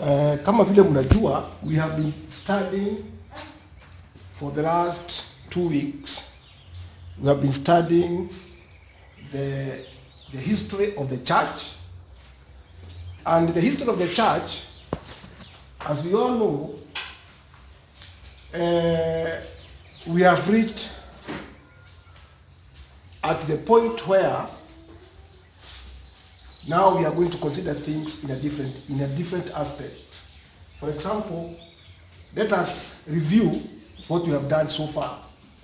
Uh, kama vile mnajua we have been studying for the last two weeks we have been studying the, the history of the church and the history of the church as we all know uh, we have reached at the point where now we are going to consider things in a different in a different aspect. For example, let us review what we have done so far.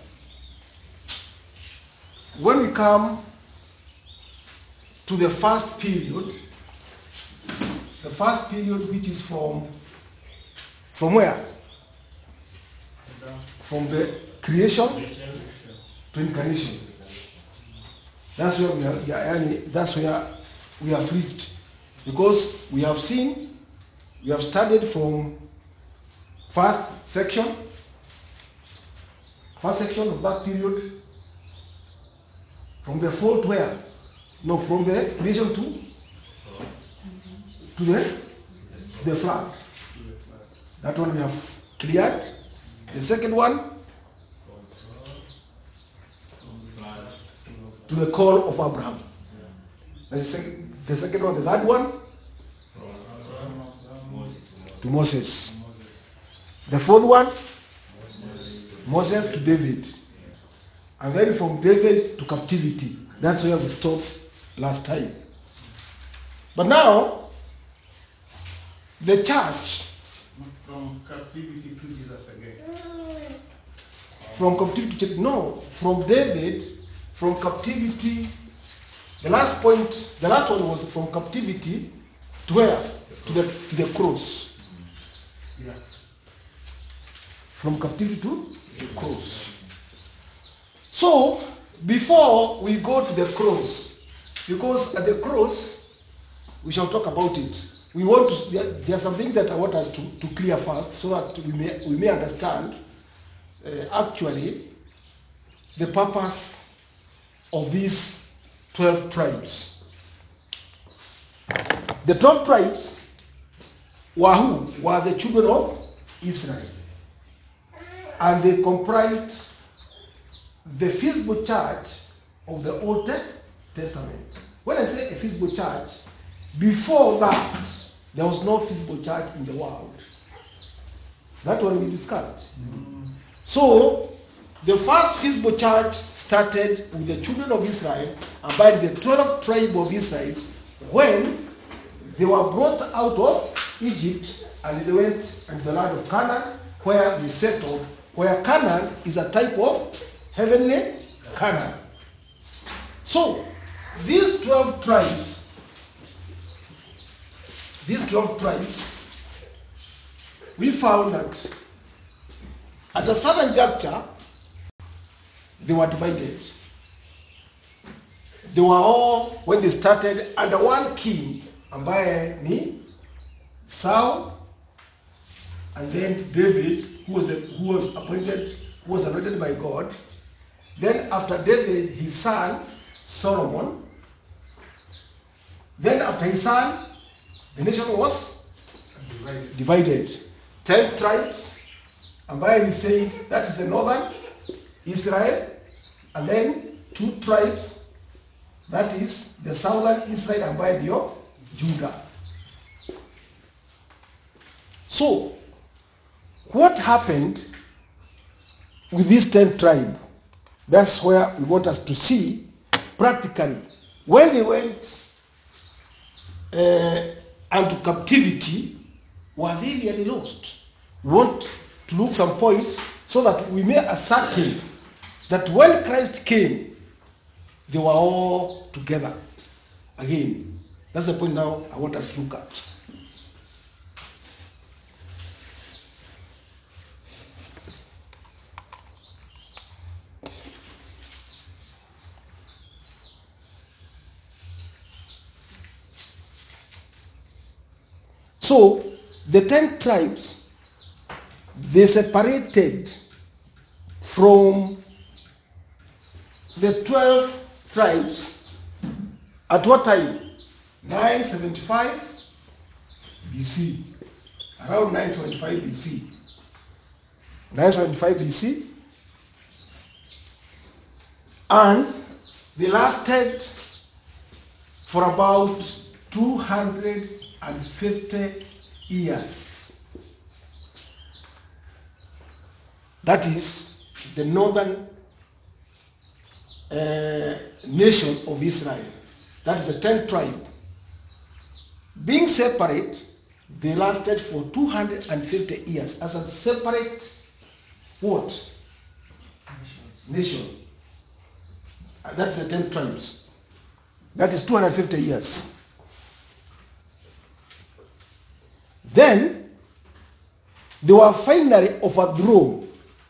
When we come to the first period, the first period which is from from where? From the creation to incarnation. That's where we are, yeah, yani, that's where we have reached. Because we have seen, we have studied from first section, first section of that period, from the fall to where? No, from the creation to to the the flood. That one we have cleared. The second one to the call of Abraham. That's the second, the second one. The third one to Moses. The fourth one Moses to David. And then from David to captivity. That's where we stopped last time. But now, the church From captivity to Jesus again. from captivity to no from david from captivity the last point the last one was from captivity to where to the to the cross Yeah. from captivity to the cross so before we go to the cross because at the cross we shall talk about it we want to there, there are some things that i want us to, to clear first so that we may we may understand uh, actually the purpose of these 12 tribes. The 12 tribes were who? Were the children of Israel. And they comprised the visible church of the Old Testament. When I say a visible church, before that, there was no visible church in the world. That one we discussed. So, the first visible church started with the children of Israel and by the 12 tribe of Israel when they were brought out of Egypt and they went into the land of Canaan where they settled, where Canaan is a type of heavenly Canaan. So, these 12 tribes, these 12 tribes, we found that at a certain juncture, they were divided. They were all, when they started, under one king, ambaye ni Saul, and then David, who was, who was appointed, who was anointed by God. Then after David, his son, Solomon. Then after his son, the nation was Divided. divided. Ten tribes, ambaye we say that is the northern Israel, and then two tribes, that is the southern Israel ambaye ndio Judah. So, what happened with this ten tribe? That's where we want us to see practically when they went uh, into captivity, were they really lost? We want to look some points so that we may ascertain that when Christ came, they were all together again. That's the point now I want us to look at. So the ten tribes they separated from the twelve tribes at what time? 975 BC. around 975 BC. 975 BC. And they lasted for about 250 years. That is the northern uh, nation of Israel. That is the 10th tribe. Being separate, they lasted for 250 years as a separate what? Nation. And that's the 10 tribes. That is 250 years. Then they were finally overthrown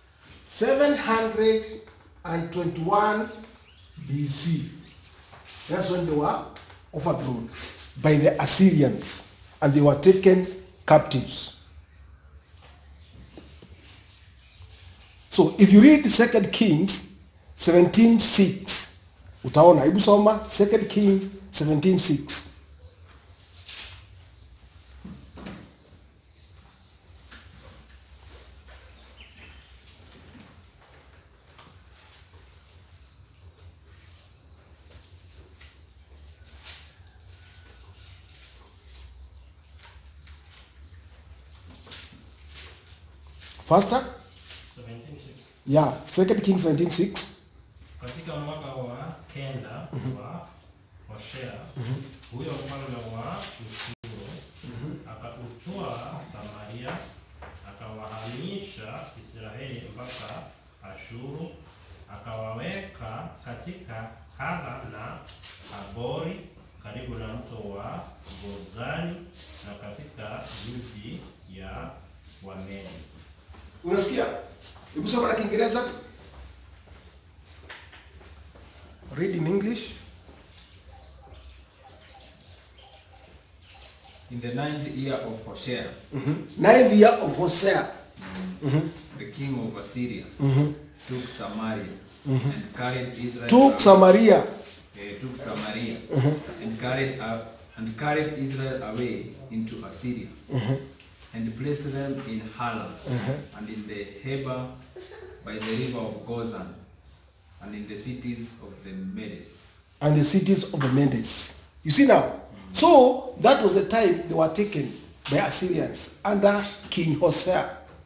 721 BC. That's when they were overthrown by the Assyrians and they were taken captives. So if you read 2 Kings 17:6 utaona hebu soma 2 Kings 17:6 Faster? 76. Yeah, 2 Kings 17:6. Katika mwaka wa kenda wa Hoshea, huyo mfalme wa Ushuru akautoa Samaria, akawahamisha Israeli mpaka Ashuru, akawaweka katika Hala na Habori karibu na mto wa Gozani na katika miji ya Wamedi. Unasikia? Hebu soma na Kiingereza. Read in English. In the ninth year of Hoshea, Ninth year of Hosea. the king of Assyria took Samaria and carried Israel. Took away- Samaria. eh, took Samaria and carried up, and carried Israel away into Assyria and placed them in Hala and in the Heber by the river of Gozan and in the cities of the Medes. and the cities of the Medes. You see now? So that was the time they were taken by Assyrians under King Hosea.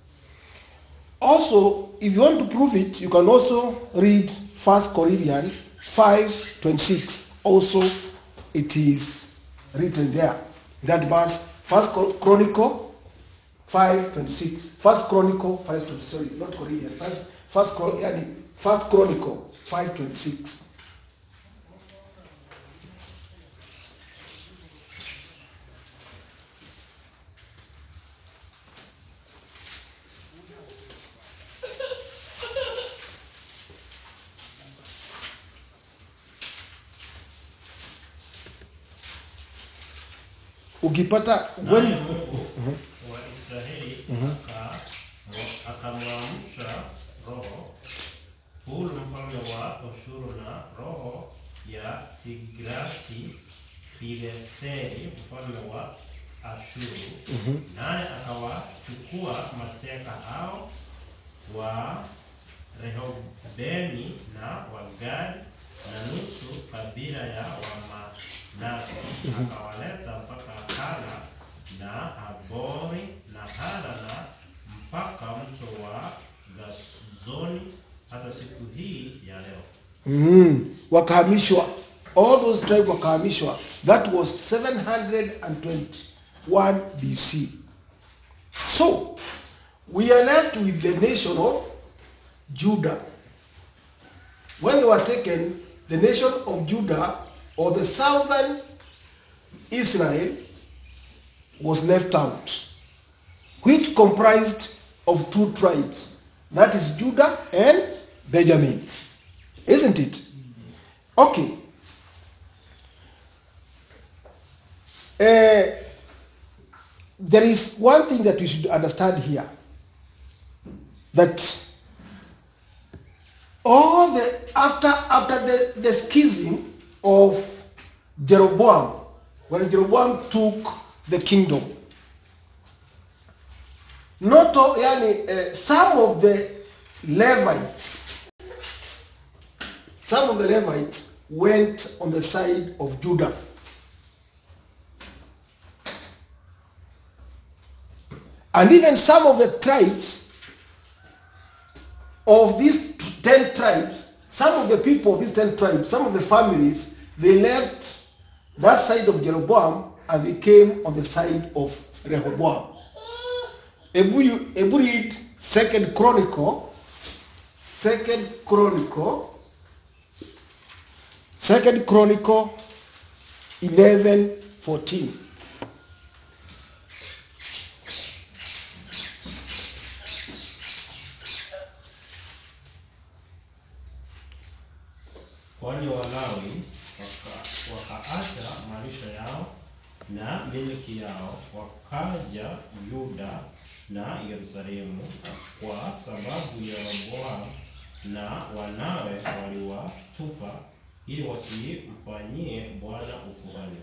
Also, if you want to prove it, you can also read 1 Corinthians 5 26. Also, it is written there. That verse, 1 Chronicle 5 26. 1 Chronicle 5 26. Sorry, not Corinthians. First, first, Chron- yani, first Chronicle 5 26. ukipata when Naye Mungu wa Israeli aka- akamwamsha roho Hulu mfalme wa Ashuru na roho ya Tigrati Pileseri mfalme wa Ashuru, naye akawachukua mateka hao wa Rehobeni na Wagadi na nusu kabila ya Wamanase, akawaleta mpaka Hala na Habori na Hala na mpaka mto wa Gazoni hata siku hii ya leo. mm, wakahamishwa all those tribes wakahamishwa that was 721 bc so we are left with the nation of judah when they were taken the nation of judah or the southern israel was left out which comprised of two tribes that is judah and benjamin isn't it okay Uh, there is one thing that we should understand here that all the after after the, the schism of Jeroboam when Jeroboam took the kingdom not all, yani, uh, some of the Levites, some of the Levites went on the side of Judah. And even some of the tribes of these 10 tribes, some of the people of these 10 tribes, some of the families, they left that side of Jeroboam and they came on the side of Rehoboam. Ebu, you- Ebu read Second Chronicle, Second Chronicle, Second Chronicle 11, 14. Kwani Walawi waka- wakaacha malisho yao na miliki yao, wakaja Yuda na Yerusalemu, kwa sababu Yeroboamu na wanawe waliwatupa, ili wasimfanyie Bwana ukuhani.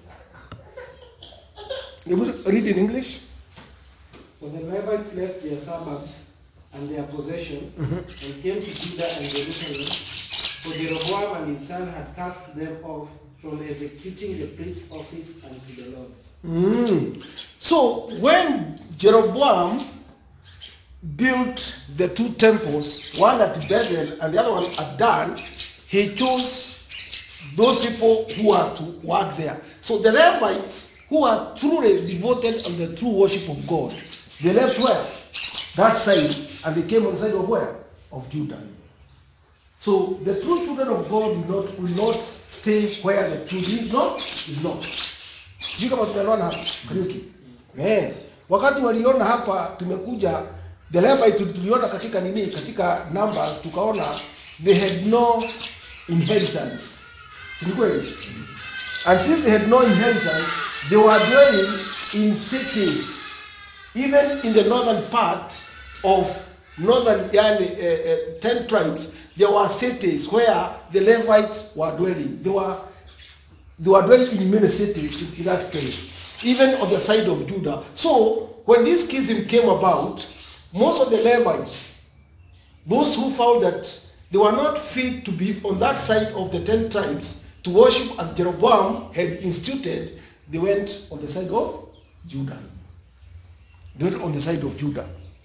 Ebu read in English. When the Levites left their suburbs and their possession and came to Judah and Jerusalem, for Jeroboam and his son had cast them off from executing the priest's office unto the Lord. Mm. So when Jeroboam built the two temples, one at Bethel and the other one at Dan, he chose those people who are to work there. So the Levites, who are truly devoted on the true worship of God, they left where? That side, and they came on the side of where? Of Judah. So the true children of God will not, will not stay where the truth is not, is not. sijui kama tumeelewana hapa Kariuki. Eh, wakati waliona hapa tumekuja the Levite tuli- tuliona katika nini katika numbers tukaona they had no inheritance si ni kweli and since they had no inheritance they were dwelling in cities even in the northern part of northern yani, uh, uh, 10 tribes there were cities where the Levites were dwelling they were they were dwelling in many cities in, in that place, even on the side of Judah. So when this schism came about, most of the Levites, those who found that they were not fit to be on that side of the ten tribes to worship as Jeroboam had instituted, they went on the side of Judah. They went on the side of Judah.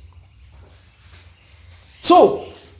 So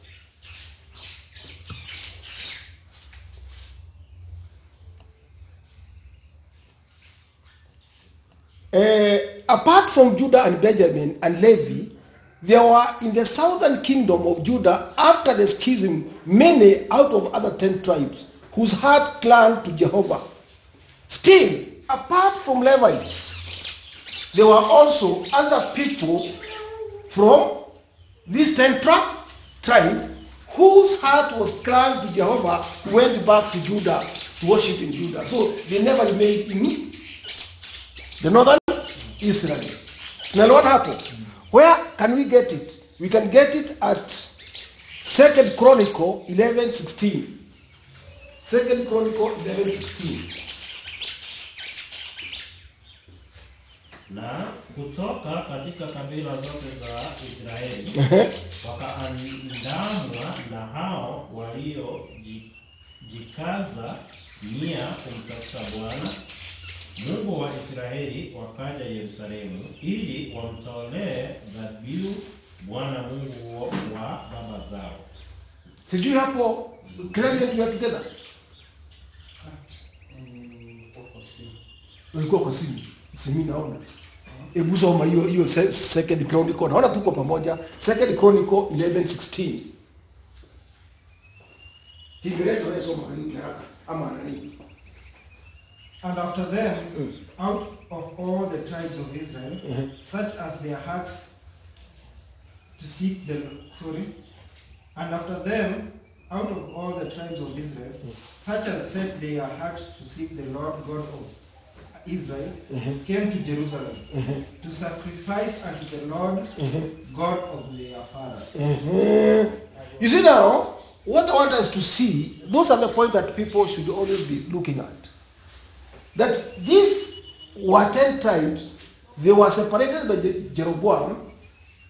Uh, apart from Judah and Benjamin and Levi, there were in the southern kingdom of Judah after the schism many out of other ten tribes whose heart clung to Jehovah. Still, apart from Levites, there were also other people from these ten tri- tribe whose heart was clung to Jehovah went back to Judah to worship in Judah. So they never remained in the northern Israel. Now what happened? Where can we get it? We can get it at Second Chronicle 11 16. Second Chronicle 11 16. na kutoka katika kabila zote za Israeli wakaandamwa na hao waliojikaza nia kumtafuta Bwana Mungu wa Israeli, wakaja Yerusalemu ili wamtolee dhabihu Bwana Mungu wa baba zao. Sijui hapo Clement we are together. Ulikuwa kwa simu. Simi naona. Hebu soma hiyo hiyo se- Second Chronicle. Naona tuko pamoja. Second Chronicle 11:16. Kiingereza wewe soma karibu haraka ama nani? And after them, out of all the tribes of Israel, such as their hearts to seek the sorry, and after them, out of all the tribes of Israel, such as set their hearts to seek the Lord God of Israel, came to Jerusalem to sacrifice unto the Lord God of their fathers. You see now, what I want us to see, those are the points that people should always be looking at. That these were ten tribes, they were separated by Je- Jeroboam,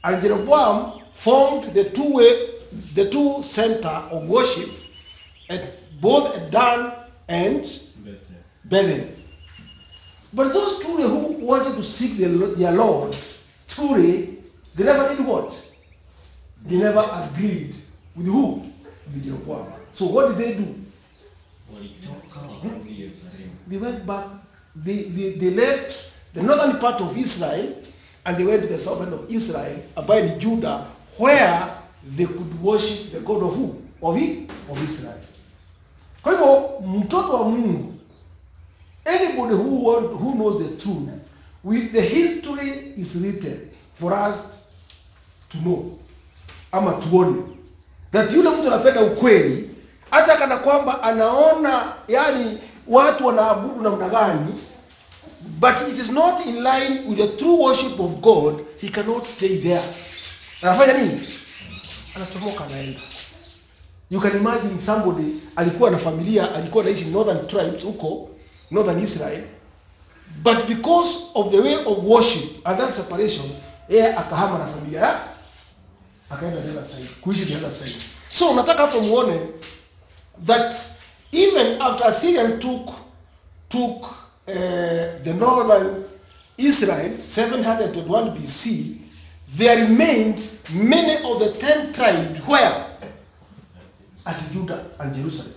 And Jeroboam formed the two way, the two center of worship at both at Dan and Bethel. But those truly who wanted to seek their, their Lord, truly, they never did what? They never agreed with who? With Jeroboam. So what did they do? walitoka wakarudi Yerusalemu. They went back, they, they, they left the northern part of Israel and they went to the southern of Israel, abide Judah, where they could worship the God of who? Of, it, of Israel. Kwa hivyo mtoto wa Mungu, anybody who, want, who knows the truth, with the history is written for us to know ama tuone that yule mtu anapenda ukweli hata kana kwamba anaona yani watu wanaabudu namna gani but it is not in line with the true worship of god he cannot stay there anafanya nini anatomoka anaenda you can imagine somebody alikuwa na familia alikuwa anaishi northern tribes huko northern israel but because of the way of worship and that separation yeye akahama na familia yake akaenda the other side kuishi the other side so nataka hapo muone that even after Assyrian took took uh, the northern Israel 721 BC there remained many of the ten tribes where at Judah and Jerusalem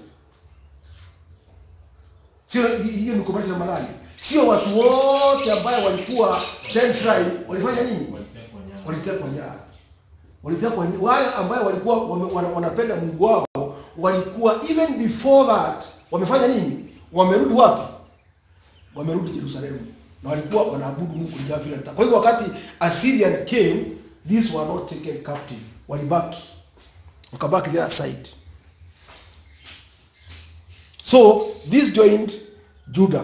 sio hiyo ni kumaanisha madhani sio watu wote ambayo walikuwa ten tribe walifanya nini walitekwa nyara walitekwa ny- wale ambayo walikuwa wame, wana, wanapenda Mungu wao walikuwa even before that wamefanya nini wamerudi wapi wamerudi Yerusalemu na walikuwa wanaabudu Mungu kulingana vile anataka. Kwa hivyo wakati Assyrian came these were not taken captive walibaki wakabaki the other side so this joined Judah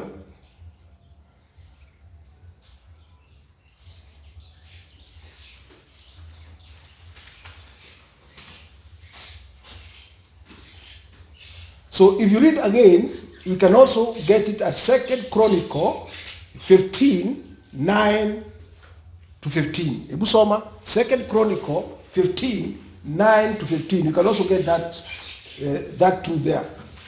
So if you read again, you can also get it at Second Chronicle 15, 9 to 15. Hebu soma Second Chronicle 15, 9 to 15. You can also get that uh, that too there.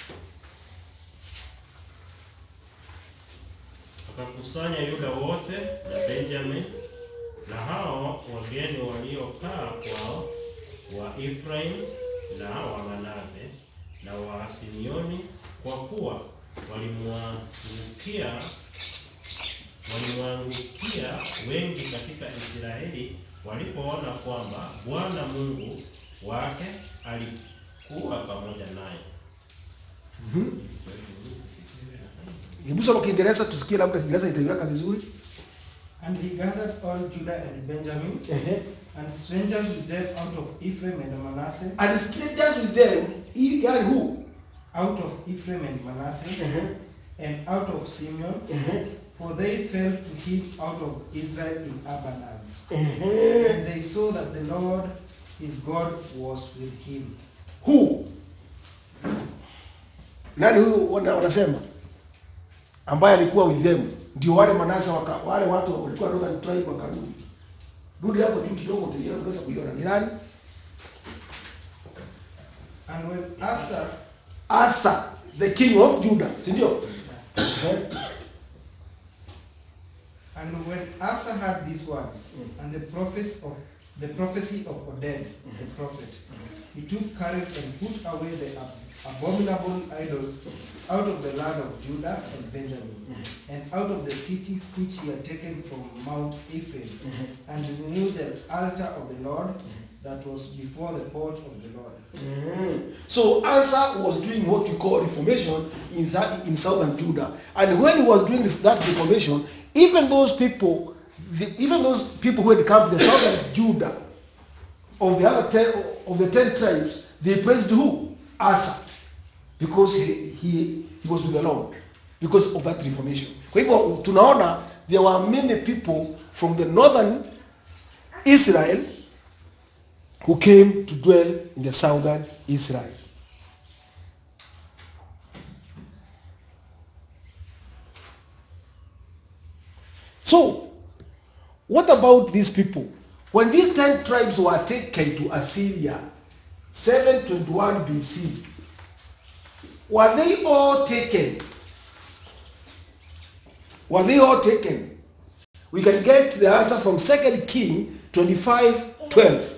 Wakakusanya Yuda wote na Benjamin na hao wageni waliokaa kwao wa Efraim na wa Manase na wa Simeoni, kwa kuwa walimwangukia walimwangukia wengi katika Israeli walipoona kwamba Bwana Mungu wake alikuwa pamoja naye. Hebu soma Kiingereza tusikie, labda Kiingereza itaiweka vizuri. And he gathered all Judah and Benjamin, Ehe. and strangers with them out of Ephraim and Manasseh, And strangers with them, i- yani who? out of Ephraim and Manasseh, Ehe. and out of Simeon, Ehe. for they fell to him out of Israel in abundance. Ehe. And they saw that the Lord his God was with him. Who? Nani huyu wana- wanasema ambaye alikuwa with them? Ndio wale Manase waka, wale watu walikuwa northern tribe wakarudi. Rudi hapo juu kidogo utaiona unaweza kuiona ni nani? And when Asa Asa, the king of Judah, si ndio? Eh? and when Asa heard these words and the prophecy of the prophecy of Oded the prophet, he took courage and put away the ab- abominable idols out of the land of Judah and Benjamin, and out of the city which he had taken from Mount Ephraim, and renewed the altar of the Lord that was before the porch of the Lord. Mhm. So Asa was doing what you call reformation in that in southern Judah, and when he was doing that reformation, even those people, the, even those people who had come to the southern Judah of the other ten of the ten tribes, they praised who? Asa, because he, he, he was with the Lord because of that reformation. Kwa hivyo tunaona there were many people from the northern Israel who came to dwell in the southern Israel. So, what about these people? When these ten tribes were taken to Assyria, 721 BC, were they all taken? Were they all taken? We can get the answer from 2 King 25 12.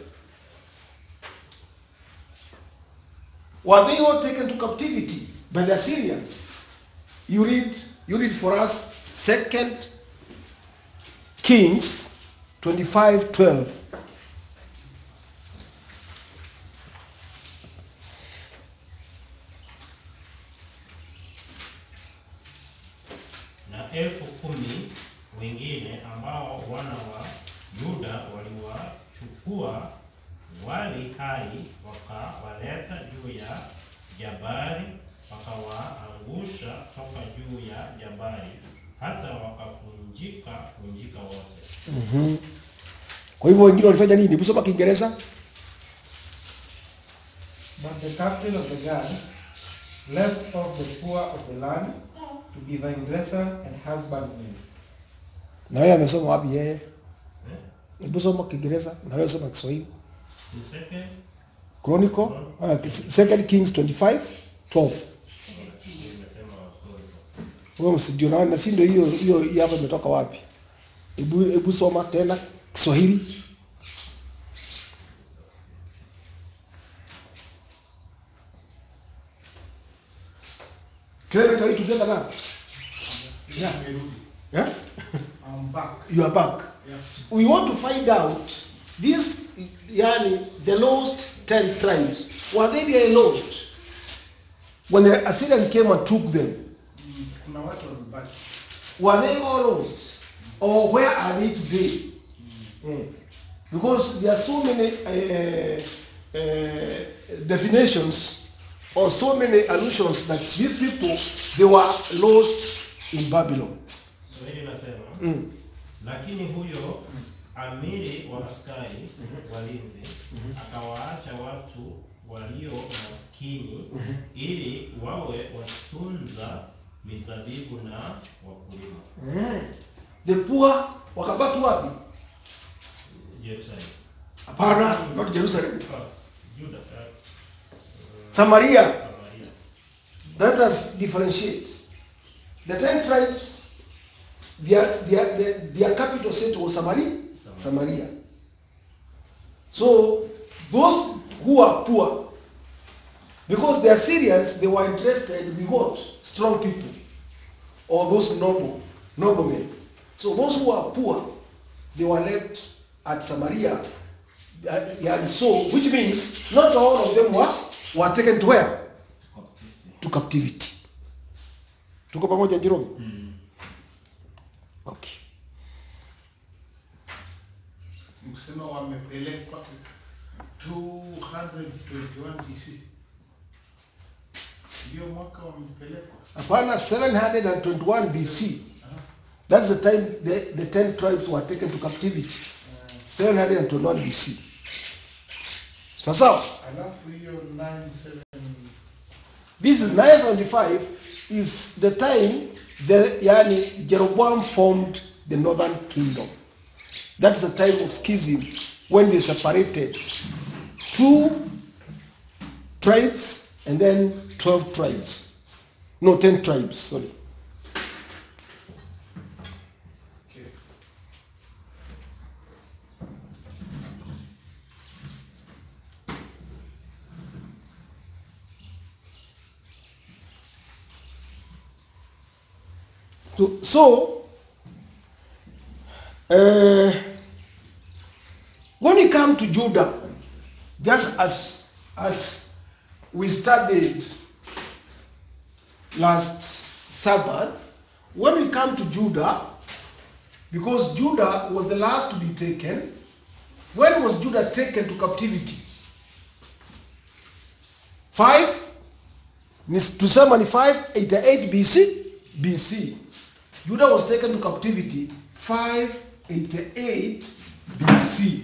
Were they all taken to captivity by the Assyrians? You read, you read for us Second Kings 25 12. na elfu kumi wengine ambao wana wa Yuda waliwachukua wali hai wakawaleta juu ya jabari, wakawaangusha toka juu ya jabari hata wakavunjika vunjika wote. Kwa hivyo wengine walifanya nini? Kusoma Kiingereza? But the captain of the guards left off the poor of the land to be vinedresser and husbandman. Na wewe amesoma wapi yeye? Hebu soma Kiingereza na wewe soma Kiswahili. In second, Chronicle, uh, Second Kings 25 12. nimesema Wakorintho. Wewe msijio na na si ndio hiyo hiyo hiyo hapa imetoka wapi? Hebu hebu soma tena Kiswahili. Clement, are you together now? Yeah. Nimerudi. Yeah? I'm back. You are back. Yeah. We want to find out these, yani, the lost ten tribes. Were they really lost? When the Assyrian came and took them, Mm, Kuna watu wamebaki. were they all lost? Or where are they today? Yeah. Because there are so many uh, uh, definitions or so many allusions that these people, they were lost in Babylon. Swahili nasema Mm. lakini huyo amiri wa askari walinzi akawaacha watu walio maskini ili wawe watunza mizabibu na wakulima Eh. The poor wakabaki wapi? Jerusalem. Hapana, not Jerusalem. Ah, Juda, ah, Samaria. Samaria. Let us differentiate. The ten tribes, their, their, their, their capital city was Samaria. Samaria. So those who are poor, because the Assyrians, they were interested with what? Strong people. Or those noble, noblemen. So those who are poor, they were left at Samaria. Uh, yeah, and so, which means not all of them were, were taken to where? to captivity. Tuko pamoja Jerome? Okay. Mkusema wamepelekwa 221 BC. Ndio mwaka wamepelekwa. Hapana 721 BC. That's the time the, the 10 tribes were taken to captivity. 721 BC. Sasa Alafu hiyo 97 this is 975 is the time the yani Jeroboam formed the northern kingdom. That is the time of schism when they separated two tribes and then 12 tribes. No, 10 tribes, sorry. okay. So, so uh, when we come to Judah, just as as we studied last Sabbath, when we come to Judah, because Judah was the last to be taken, when was Judah taken to captivity? Five ni tusema ni 588 BC BC. Judah was taken to captivity 588 BC.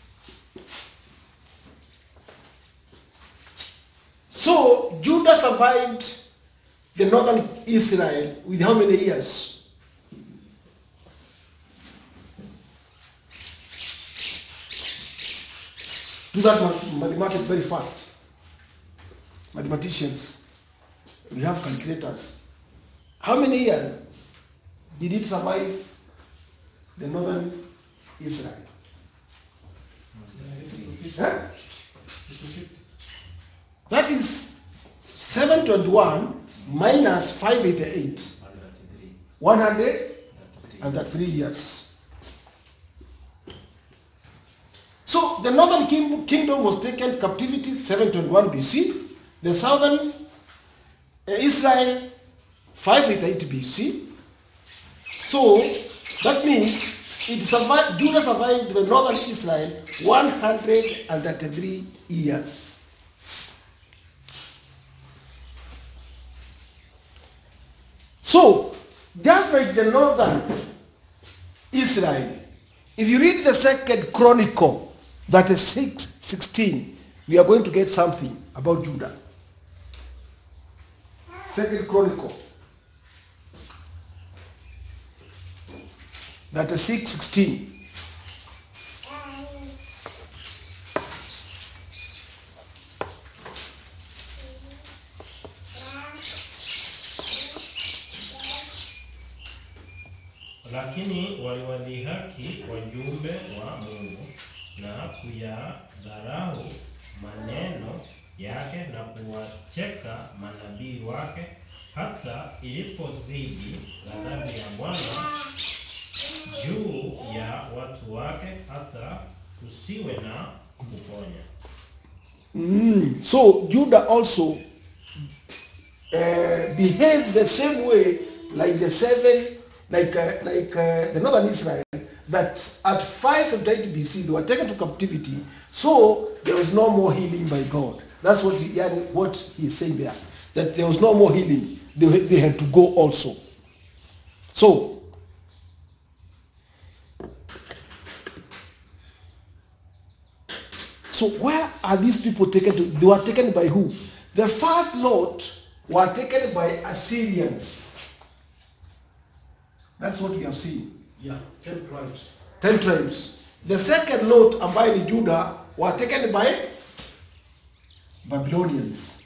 So Judah survived the northern Israel with how many years? do that ma- mathematics very fast. Mathematicians, we have calculators. How many years did it survive the northern Israel? Huh? That is 721 minus 588. 103 years. So the northern king- kingdom was taken captivity 721 BC. The southern uh, Israel 588 BC. So that means it survived, Judah survived the northern Israel 133 years. So, just like the northern Israel, if you read the second chronicle, that is 6, 16, we are going to get something about Judah. Second chronicle. That is 6, 16. Lakini waliwadhihaki wajumbe wa Mungu na kuyadharau maneno yake na kuwacheka manabii wake, hata ilipozidi ghadhabu ya Bwana juu ya watu wake, hata kusiwe na kuponya. Mm, So Judah also uh, behaved the same way like the seven, like uh, like uh, the northern Israel. That at 588 BC they were taken to captivity, so there was no more healing by God. That's what he, yeah, what he is saying there. That there was no more healing. They, they had to go also. So So where are these people taken to? They were taken by who? The first lot were taken by Assyrians. That's what we have seen. Yeah, ten tribes. Ten tribes. The second lot, ambaye ni Judah, were taken by Babylonians.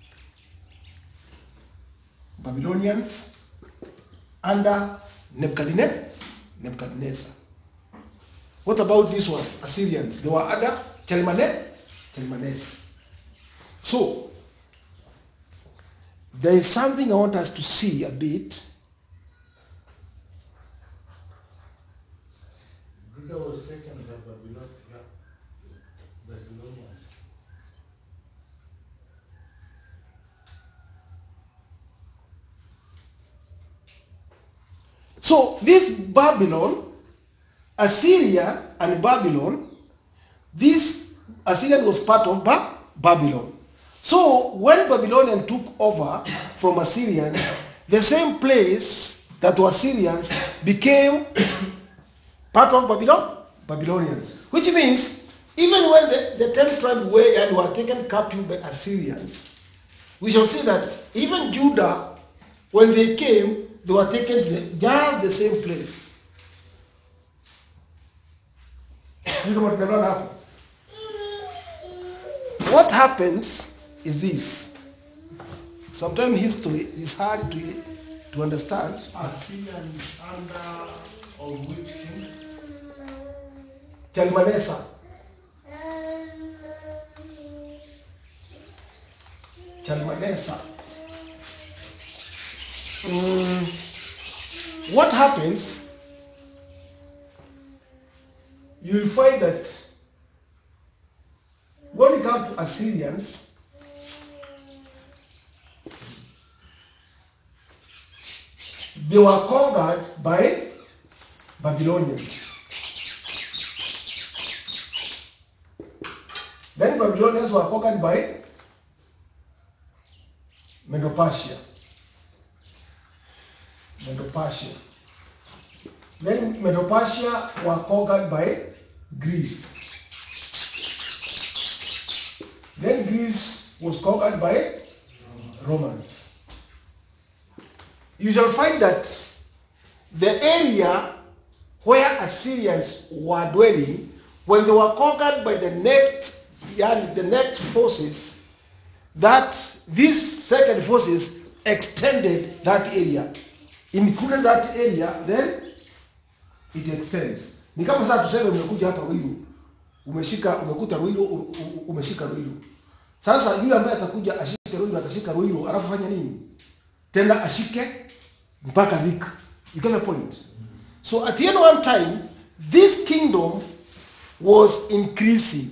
Babylonians under Nebuchadnezzar. Nebuchadnezzar. What about this one? Assyrians. They were under Chalmane, Chalmanes. So, there is something I want us to see a bit. Judah was taken by Babylon, yeah, Babylonians. So, this Babylon, Assyria and Babylon, this Assyrian was part of ba- Babylon. So, when Babylonian took over from Assyrian, the same place that was Assyrians became part of Babylon, Babylonians. Which means, even when the, the ten tribes were and were taken captive by Assyrians, we shall see that even Judah, when they came, they were taken to the, just the same place. Sijui kama tunaelewana hapo. What happens is this. Sometimes history is hard to, to understand. Assyrian under of which king? Chalmanesa. Chalmanesa. Mm, what happens? You will find that when you come to Assyrians, they were conquered by Babylonians. Then Babylonians were conquered by Medo-Persia. Medo-Persia. Then Medo-Persia were conquered by Greece. Then Greece was conquered by Romans. You shall find that the area where Assyrians were dwelling, when they were conquered by the next yani the next forces that these second forces extended that area included that area then it extends ni kama sasa tuseme umekuja hapa Ruiru umeshika umekuta Ruiru u- u- umeshika Ruiru sasa yule ambaye atakuja ashike Ruiru atashika Ruiru alafu fanya nini tena ashike mpaka Thika you get the point so at the end of one time this kingdom was increasing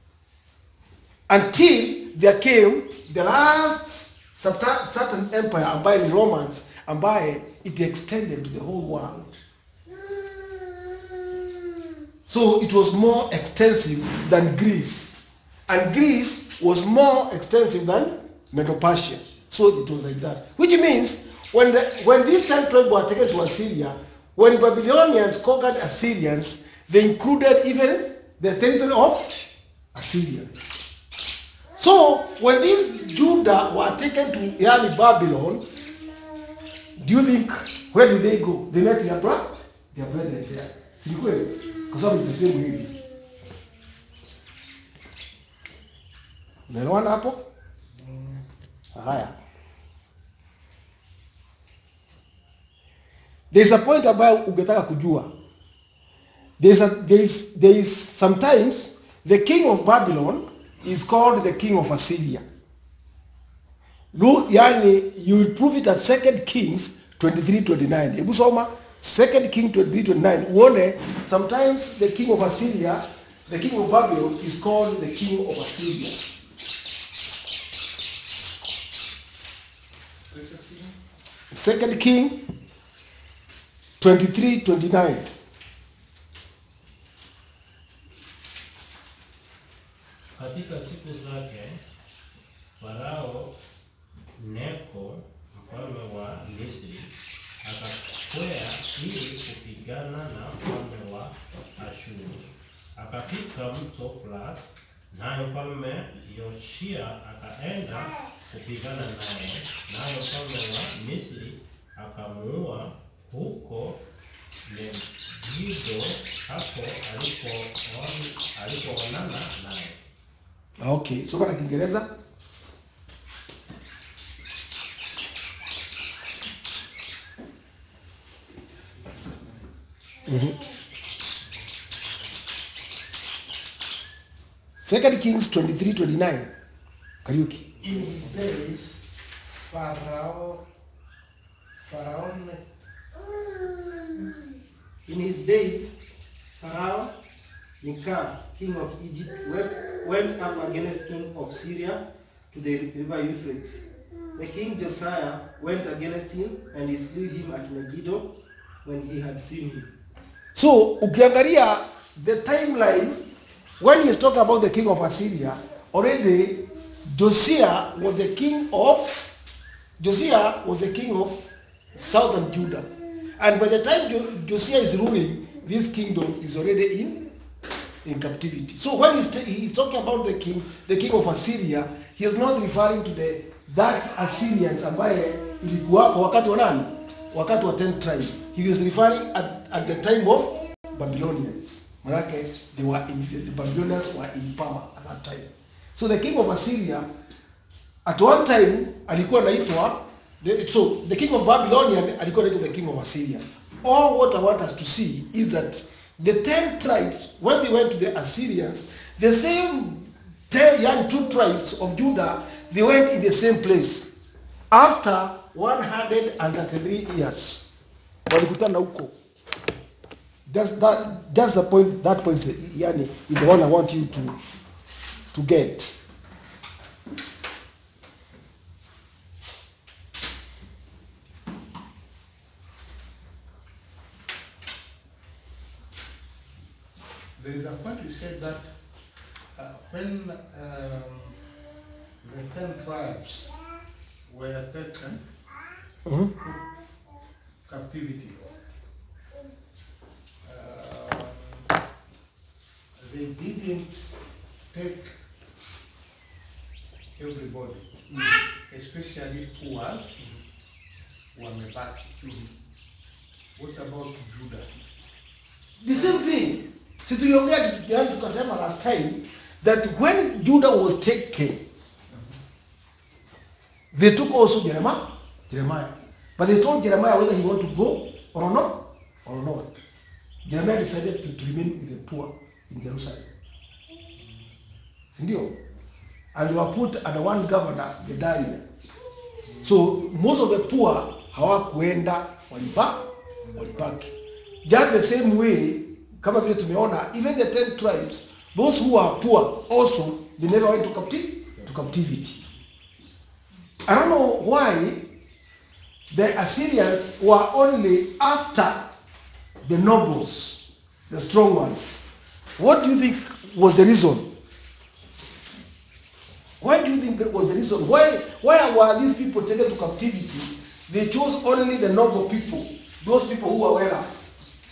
until there came the last certain certain empire ambaye ni Romans ambaye it extended to the whole world so it was more extensive than Greece and Greece was more extensive than Medo-Persia so it was like that which means when the, when these ten tribes were taken to Assyria when Babylonians conquered Assyrians they included even the territory of Assyria so when these Judah were taken to yani Babylon, do you think where did they go? They met their brother, their brethren there. Si ni kweli? Kwa sababu it's the same hivi. Unaelewana hapo? Haya. There's a point ambayo ungetaka kujua. There's a, there's, there is sometimes the king of Babylon is called the king of Assyria. Lu, yani you will prove it at 2 Kings 23:29. Hebu soma 2 King 23:29. Uone sometimes the king of Assyria, the king of Babylon is called the king of Assyria. Second King 23:29. Katika siku zake Farao Neko mfalme wa Misri akakwea ili kupigana na mfalme wa Ashuru. Akafika mto Frat, naye mfalme Yoshia akaenda kupigana naye, naye mfalme wa Misri akamuua huko Megido, hapo alipo- alipoonana naye. Okay, soma na Kiingereza. Second Kings 23 29. Kariuki. In his days, Pharaoh, Pharaoh, In his days, Pharaoh Nicar, king of Egypt, went, went up against king of Syria to the river Euphrates. The king Josiah went against him and he slew him at Megiddo when he had seen him. So ukiangalia the timeline when he's talking about the king of Assyria, already Josiah was the king of Josiah was the king of southern Judah. And by the time jo- Josiah is ruling, this kingdom is already in in captivity. So when he's, t- he's talking about the king, the king of Assyria, he is not referring to the that Assyrians ambaye ilikuwako wakati wa nani? Wakati wa 10 tribe. He was referring at, at the time of Babylonians. Manake they were in, the, the Babylonians were in power at that time. So the king of Assyria at one time alikuwa anaitwa the- so the king of Babylonian alikuwa anaitwa the king of Assyria. All what I want us to see is that the ten tribes when they went to the Assyrians, the same ten young two tribes of Judah, they went in the same place after 133 years. Walikutana huko. Just that just the point that point is yani is the one I want you to to get. there is a point you said that uh, when um, the ten tribes were taken Mhm. to captivity, um, they didn't take everybody, especially poor, wamebaki. What about Judah? The same thing. Si tuliongea yani tukasema last time that when Judah was taken, they took also Jeremiah, Jeremiah. But they told Jeremiah whether he want to go or not, or not. Jeremiah decided to, to remain with the poor in Jerusalem. Sindio? And they were put under one governor, Gedaliah. So most of the poor hawakuenda waliba walibaki. Just the same way kama vile tumeona even the 10 tribes those who are poor also they never went to captivity to captivity. I don't know why the Assyrians were only after the nobles, the strong ones. What do you think was the reason? Why do you think that was the reason? Why why were these people taken to captivity? They chose only the noble people, those people who were well off.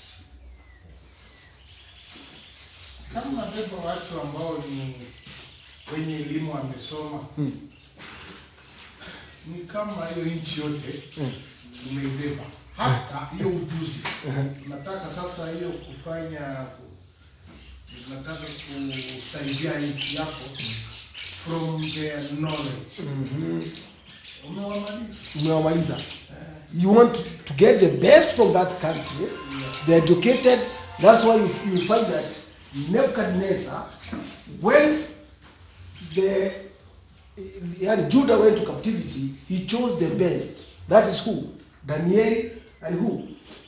kama beba watu ambao ni wenye elimu wamesoma ni kama hiyo nchi yote umeibeba hata hiyo ujuzi nataka sasa hiyo kufanya nataka kusaidia nchi yako from their knowledge umewamaliza Umewamaliza. You want to get the best from that country. The educated. That's why you, you find that Nebuchadnezzar, when the yani Judah went to captivity, he chose the best. That is who? Daniel and who?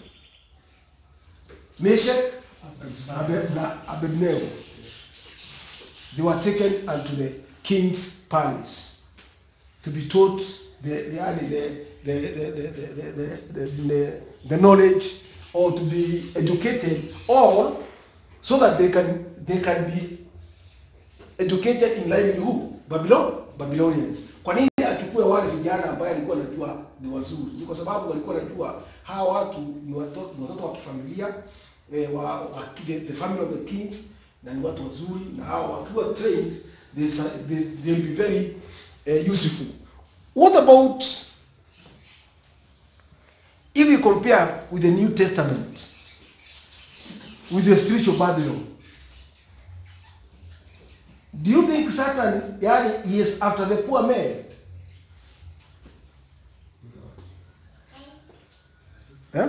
Meshach Abed- na Abednego. They were taken unto the king's palace to be taught the the the the the the, the, the, the, the, the knowledge or to be educated or so that they can they can be educated in line with who Babylon Babylonians kwa nini achukue wale vijana ambaye alikuwa anajua ni wazuri ni kwa sababu walikuwa anajua hawa watu ni watoto ni watoto wa kifamilia eh, wa, wa the, the family of the kings na ni watu wazuri na hawa wakiwa trained they, they, they'll be very uh, useful what about if you compare with the New Testament with the spiritual Babylon do you think Satan yani, he is after the poor man Eh?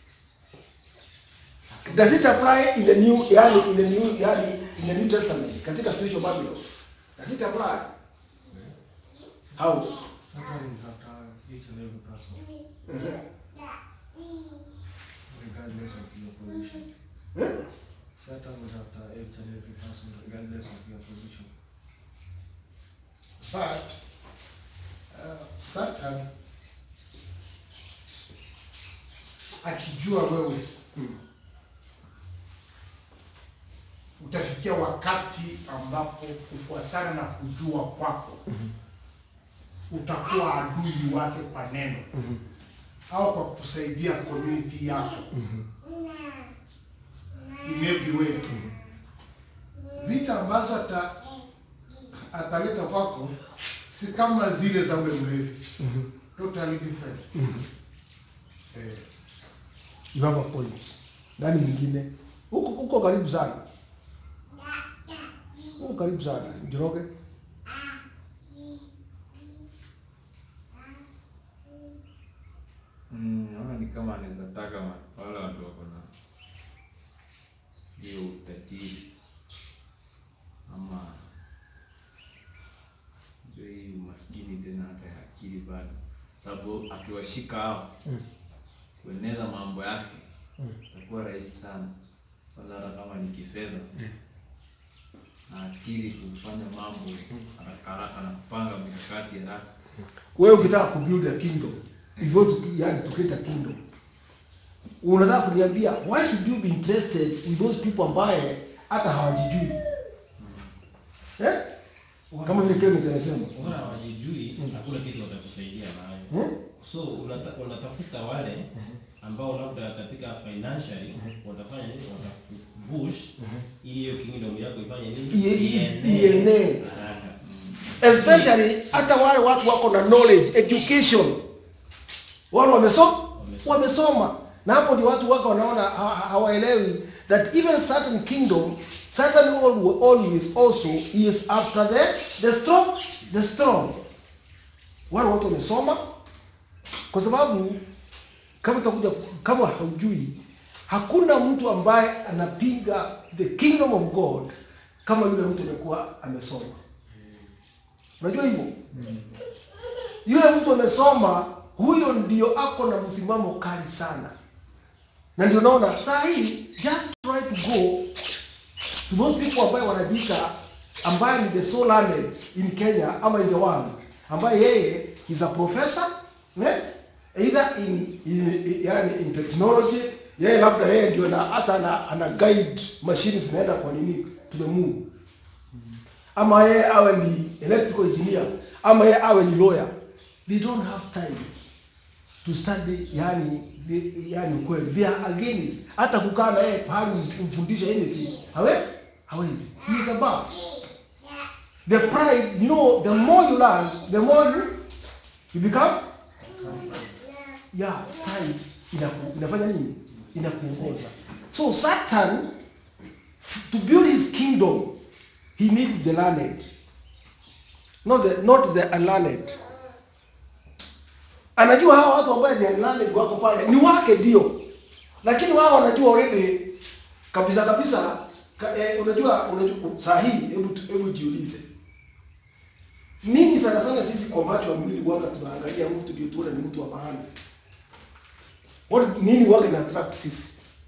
Does it apply in the new yani, in the new yani, in the New Testament katika spiritual Babylon? Does it apply? How? Satan is after each and every person, regardless of your position. Eh? Satan is after each and every person, regardless of your position. But uh, Satan akijua wewe utafikia wakati ambapo kufuatana na kujua kwako utakuwa adui wake kwa neno au kwa kusaidia community yako in every way. Vita ambazo ata, ataleta kwako si kama zile za ule mlevi, totally different. Eh, You have a point. Nani mwingine? Huko huko karibu sana. Huko karibu sana. Njoroge. Mm, naona ni kama anaweza taka ma- wale watu wako na hiyo utajiri ama ndio hii umaskini tena hata ya akili bado, sababu akiwashika hao kueneza mambo yake itakuwa rahisi sana, kwanza hata kama ni kifedha na akili kufanya mambo haraka haraka na kupanga mikakati haraka. Wewe ukitaka kubuild a kingdom, if you want to yani to create a kingdom. Unataka kuniambia why should you be interested with those people ambaye hata hawajijui? Eh? Kama vile Kenneth anasema. Wala hawajijui, hakuna kitu watakusaidia nayo. Hmm? So unata, unatafuta wale ambao labda katika financially watafanya nini, watakupush ili hiyo kingdom yako ifanye nini, Ie- ie- Ienee ienee. haraka. especially hata wale watu wako na knowledge education wale wamesoma wamesoma na hapo ndio watu wako wanaona ha- ha- hawaelewi that even certain kingdom Satan al- always also is after the the strong the strong. Wale watu wamesoma kwa sababu kama utakuja kama haujui hakuna mtu ambaye anapinga the kingdom of God kama yule mtu amekuwa amesoma. Unajua hivyo? Yule mtu amesoma, huyo ndio ako na msimamo kali sana, na ndio naona saa hii just try to go to those people ambaye wanajiita ambaye ni the so learned in Kenya ama in the world, ambaye yeye is a professor eh? either in, in, yani in technology yeye labda yeye ndio na hata ana, ana guide machine zinaenda kwa nini to the moon ama yeye awe ni electrical engineer ama yeye awe ni lawyer they don't have time to study yani the, yani kweli they are against hata kukaa na yeye pahali umfundishe anything hawe hawezi he is above the pride you know the more you learn the more you, you become yeah pride inaku, inafanya nini inakuongoza so satan f- to build his kingdom he needs the learned not the not the unlearned anajua hawa watu ambao they are unlearned wako pale ni wake ndio lakini wao wanajua already kabisa kabisa ka, eh, unajua unajua saa hii hebu tu- hebu jiulize mimi sana sana sisi kwa macho ya mwili waga tunaangalia mtu ndio tuone ni mtu wa maana What, nini waga ina attract sisi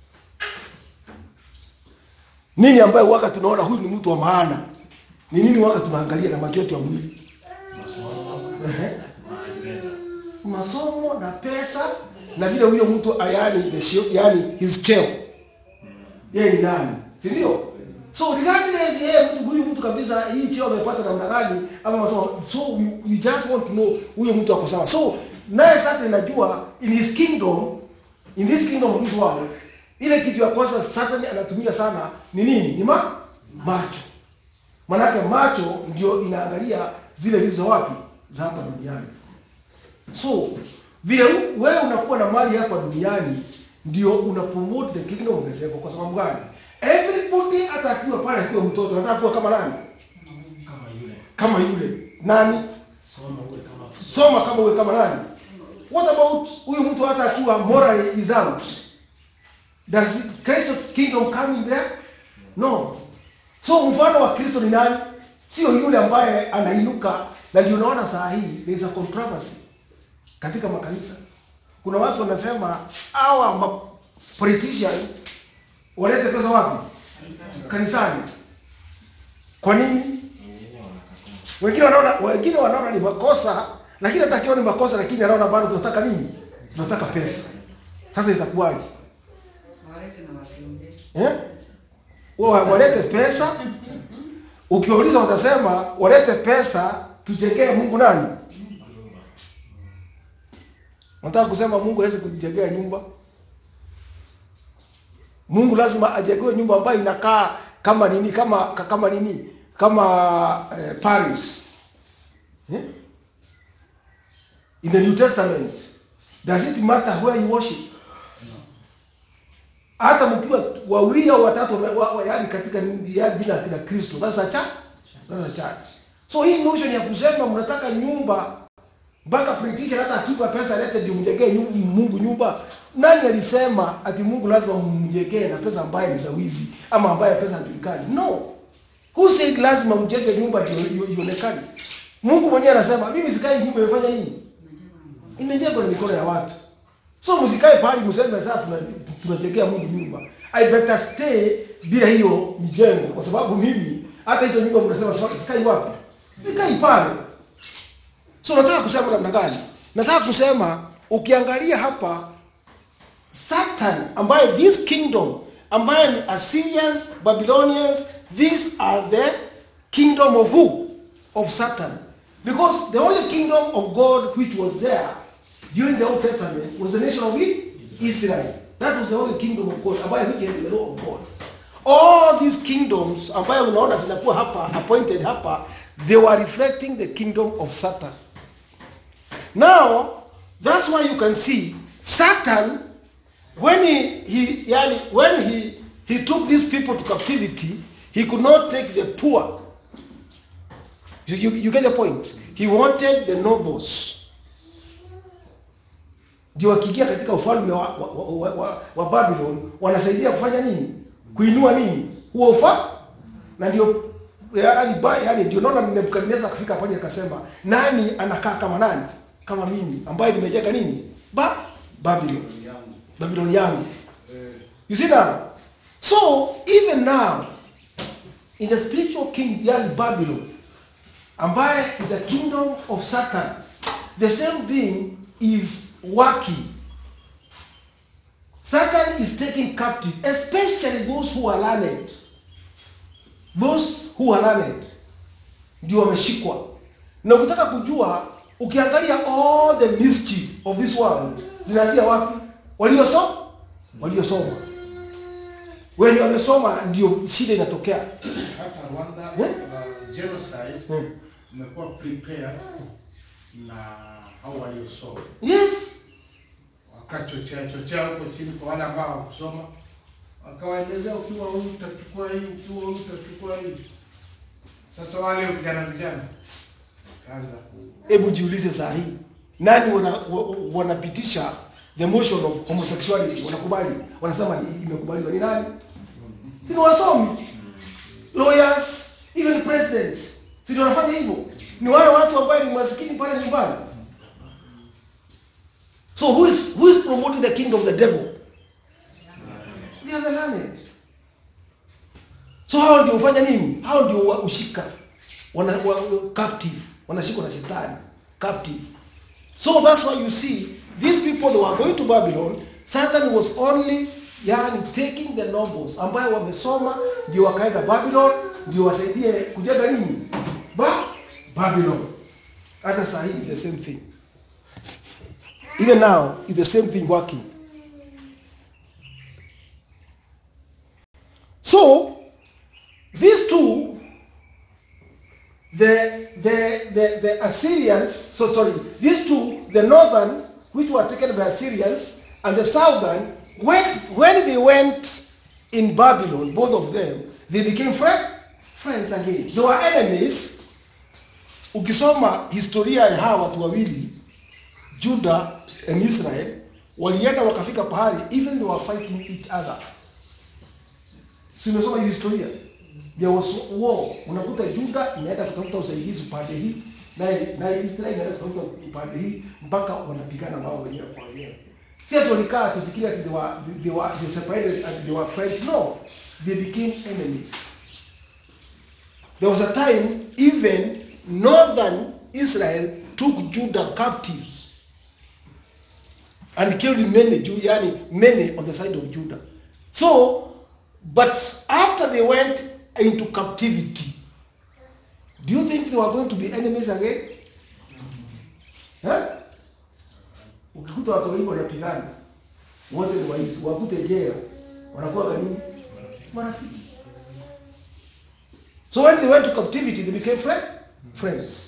nini ambayo waga tunaona huyu ni mtu wa maana ni nini waga tunaangalia na macho yetu ya mwili Ehe. masomo na pesa na vile huyo mtu ayani the show, yani his cheo yeye ni nani si ndio so regardless yeye mtu huyu mtu kabisa hii cheo amepata namna gani ama masomo so we, we just want to know huyo mtu ako sawa so naye sasa inajua in his kingdom in this kingdom of this world ile kitu ya kwanza Satan anatumia sana ni nini ni ma macho manake macho ndio inaangalia zile vitu za wapi za hapa duniani so vile u- wewe unakuwa na mali hapa duniani ndio una promote the kingdom of the devil kwa sababu gani everybody hata akiwa pale akiwa mtoto anataka kuwa kama nani kama yule kama yule nani soma uwe kama soma kama uwe kama nani what about huyu mtu hata akiwa morally is out does Christ kingdom come in there no so mfano wa Kristo ni nani sio yule ambaye anainuka na ndio unaona saa hii there is a controversy katika makanisa kuna watu wanasema hawa ma politician walete pesa wapi kanisani kwa nini wengine wanaona wengine wanaona ni makosa lakini hata akiwa ni makosa lakini anaona bado tunataka nini tunataka pesa sasa itakuwaje Walete na wasiongee. eh wao walete pesa ukiwauliza watasema walete pesa tujengee Mungu nani Nataka kusema Mungu hawezi kujijengea nyumba. Mungu lazima ajengewe nyumba ambayo inakaa kama nini kama kama nini kama eh, Paris. Eh? In the New Testament, does it matter where you worship? Hata mkiwa wawili au watatu wame- wa, wa, yani katika ya jina la Kristo, that's a church. That's a church. So hii notion ya kusema mnataka nyumba mpaka politician hata akipa pesa lete ndio mjengee nyu- Mungu nyumba. Nani alisema ati Mungu lazima mjengee na pesa ambaye ni za wizi ama ambaye pesa hajulikani? No. Who said lazima mjenge nyumba ndio io- ionekane? Mungu mwenyewe anasema mimi sikai nyumba imefanya nini? Imejengwa na mikono ya watu. So msikae pahali mseme sasa tuna- tunajengea Mungu nyumba. I better stay bila hiyo mjengo kwa sababu mimi hata hizo nyumba mnasema sasa sikai wapi? Sikai pale. So nataka kusema namna gani? Nataka kusema ukiangalia hapa Satan ambaye this kingdom ambaye ni Assyrians, Babylonians, these are the kingdom of who? Of Satan. Because the only kingdom of God which was there during the Old Testament was the nation of Israel. That was the only kingdom of God ambaye which had the law of God. All these kingdoms ambayo unaona zinakuwa hapa appointed hapa they were reflecting the kingdom of Satan. Now, that's why you can see Satan, when he, he yani, when he, he took these people to captivity, He could not take the poor. You, you, you get the point? He wanted the nobles. Ndio wakiingia katika ufalme wa, wa, wa, wa, wa Babylon wanasaidia kufanya nini? Kuinua nini? Huo ufa na ndio yaani ba- yaani ndio naona Nebukadnezar akafika pale akasema, nani anakaa kama nani? Kama mimi ambaye nimejenga nini? Ba Babylon. Babylon yangu. You see now? So even now in the spiritual king yani Babylon ambaye is a kingdom of Satan the same thing is working Satan is taking captive especially those who are learned those who are learned ndio wameshikwa na ukitaka kujua ukiangalia all the mischief of this world zinaanzia wapi waliosoma waliosoma wenye wamesoma ndio shida inatokea hata Rwanda Yeah. uh, genocide Hmm. imekuwa prepared na hao waliosoma yes wakachochea chochea huko chini kwa wale ambao hawakusoma, wakawaelezea ukiwa huyu utachukua hii, ukiwa huyu utachukua hii. Sasa wale vijana vijana kaanza ku hebu jiulize saa hii nani wana- wa- wanapitisha the motion of homosexuality wanakubali wanasema i- imekubaliwa ni nani si ni wasomi lawyers even presidents si ndio wanafanya hivyo ni wale watu ambaye ni maskini pale nyumbani so who is, who is promoting the kingdom of the devil they are the learned so hao ndio hufanya nini hao ndio wa- ushika wana, wa, captive wanashikwa na shetani captive so that's why you see these people that were going to babylon satan was only yani taking the nobles ambayo wamesoma ndio wakaenda babylon ndio wasaidie kujenga nini ba babylon hata saa hii the same thing even now is the same thing working so these two the, the, the, the Assyrians, so sorry, these two, the northern, which were taken by Assyrians, and the southern, went, when they went in Babylon, both of them, they became friend, friends again. They were enemies. Ukisoma historia ya hawa watu wawili, Judah and Israel, walienda wakafika pahali, even they were fighting each other. Si umesoma hiyo historia? There was war. Unakuta Juda inaenda kutafuta usaidizi upande hii, naye naye Israeli inaenda kutafuta upande hii mpaka wanapigana wao wenyewe kwa wenyewe. Si ati walikaa tufikiria ati they were they were they separated and they were friends. No, they became enemies. There was a time even northern Israel took Judah captives and killed many Jew, yani many on the side of Judah. So, but after they went into captivity, do you think they were going to be enemies again? Huh? Ukikuta watu wengi wanapigana, wote ni waizi, wakute jela, wanakuwa kanini? Marafiki. So when they went to captivity, they became friend, friends.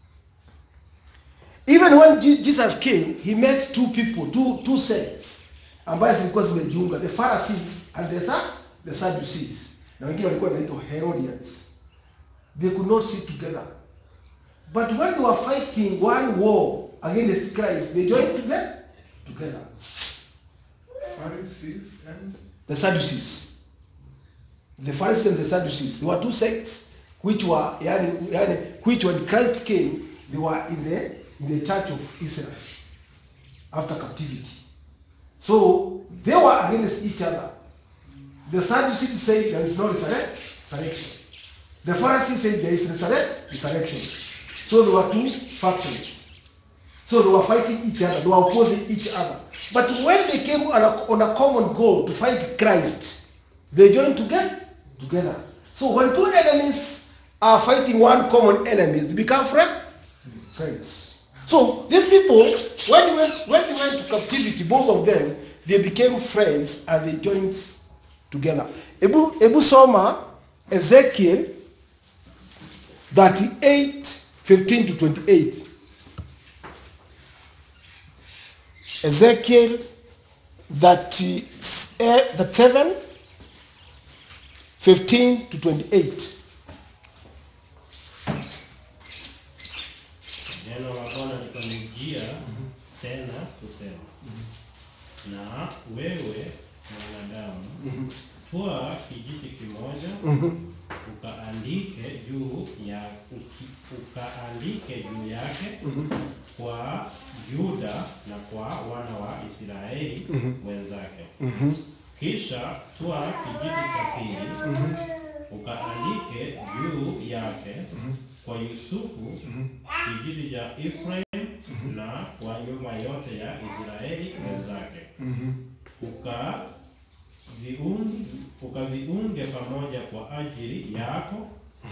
Even when Je- Jesus came, he met two people, two, two sects ambaye zilikuwa zimejiunga, the Pharisees and the, Sa- the Sadducees. Na wengine walikuwa wanaitwa Herodians. They could not sit together. But when they were fighting one war against Christ, they joined together. Together. Pharisees and The Sadducees. The Pharisees and the Sadducees. There were two sects which were yani, yani, which when Christ came, they were in the in the church of Israel after captivity. So they were against each other. The Sadducees said there is no resurrect, resurrection. The Pharisees said there is resurrect, resurrection. So there were two factions. So they were fighting each other, they were opposing each other. But when they came on a, on a common goal to fight Christ, they joined together. Together. So when two enemies are fighting one common enemy, they become friend, friends. So these people, when they went when they went to captivity, both of them, they became friends and they joined together. Ebu, Ebu Soma, Ezekiel 38, 15 to 28. Ezekiel 30, eh, 37, 15 to 28 Neno la Bwana likanijia tena kusema, na wewe mwanadamu, twaa kijiti kimoja ukaandike juu ya uki- ukaandike juu yake kwa Yuda na kwa wana wa Israeli wenzake. Kisha twaa kijiti cha pili ukaandike juu yake kwa Yusufu kijiji cha Efraim na kwa nyumba yote ya Israeli wenzake. Uka viunge, ukaviunge pamoja kwa ajili yako,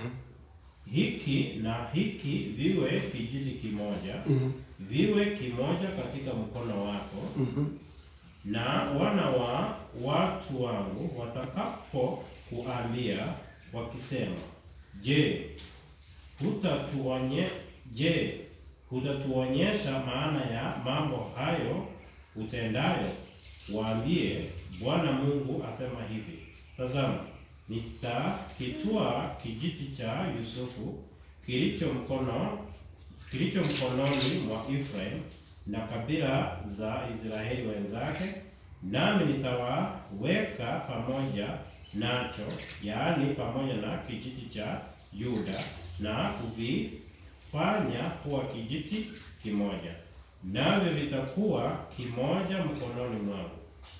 hiki na hiki viwe kijiji kimoja, viwe kimoja katika mkono wako, na wana wa watu wangu watakapo kuambia wakisema, je, hutatuonye je, hutatuonyesha maana ya mambo hayo utendayo? Waambie, Bwana Mungu asema hivi, tazama, nitakitwaa kijiti cha Yusufu kilicho mkono kilicho mkononi mwa Efraim na kabila za Israeli wenzake, nami nitawaweka pamoja nacho, yaani pamoja na kijiti cha Yuda, na kuvifanya kuwa kijiti kimoja, navyo vitakuwa kimoja mkononi mwangu.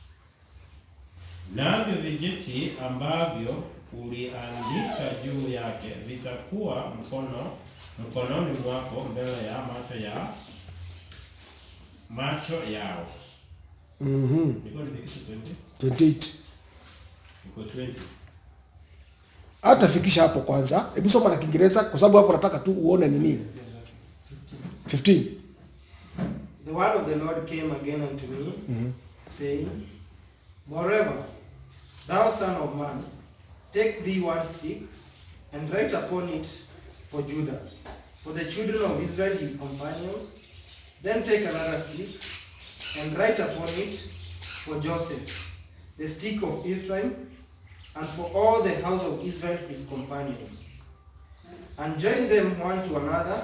Navyo vijiti ambavyo uliandika juu yake vitakuwa mkono mkononi mwako mbele ya macho ya macho yao. Mhm. Niko nifikishe 20? 28 Niko 20. hata fikisha hapo kwanza hebu soma na kiingereza kwa sababu hapo nataka tu uone ni nini 15 The word of the Lord came again unto me, saying, Moreover, thou son of man, take thee one stick, and write upon it for Judah, for the children of Israel his companions. Then take another stick, and write upon it for Joseph, the stick of Ephraim, and for all the house of Israel his companions. And join them one to another,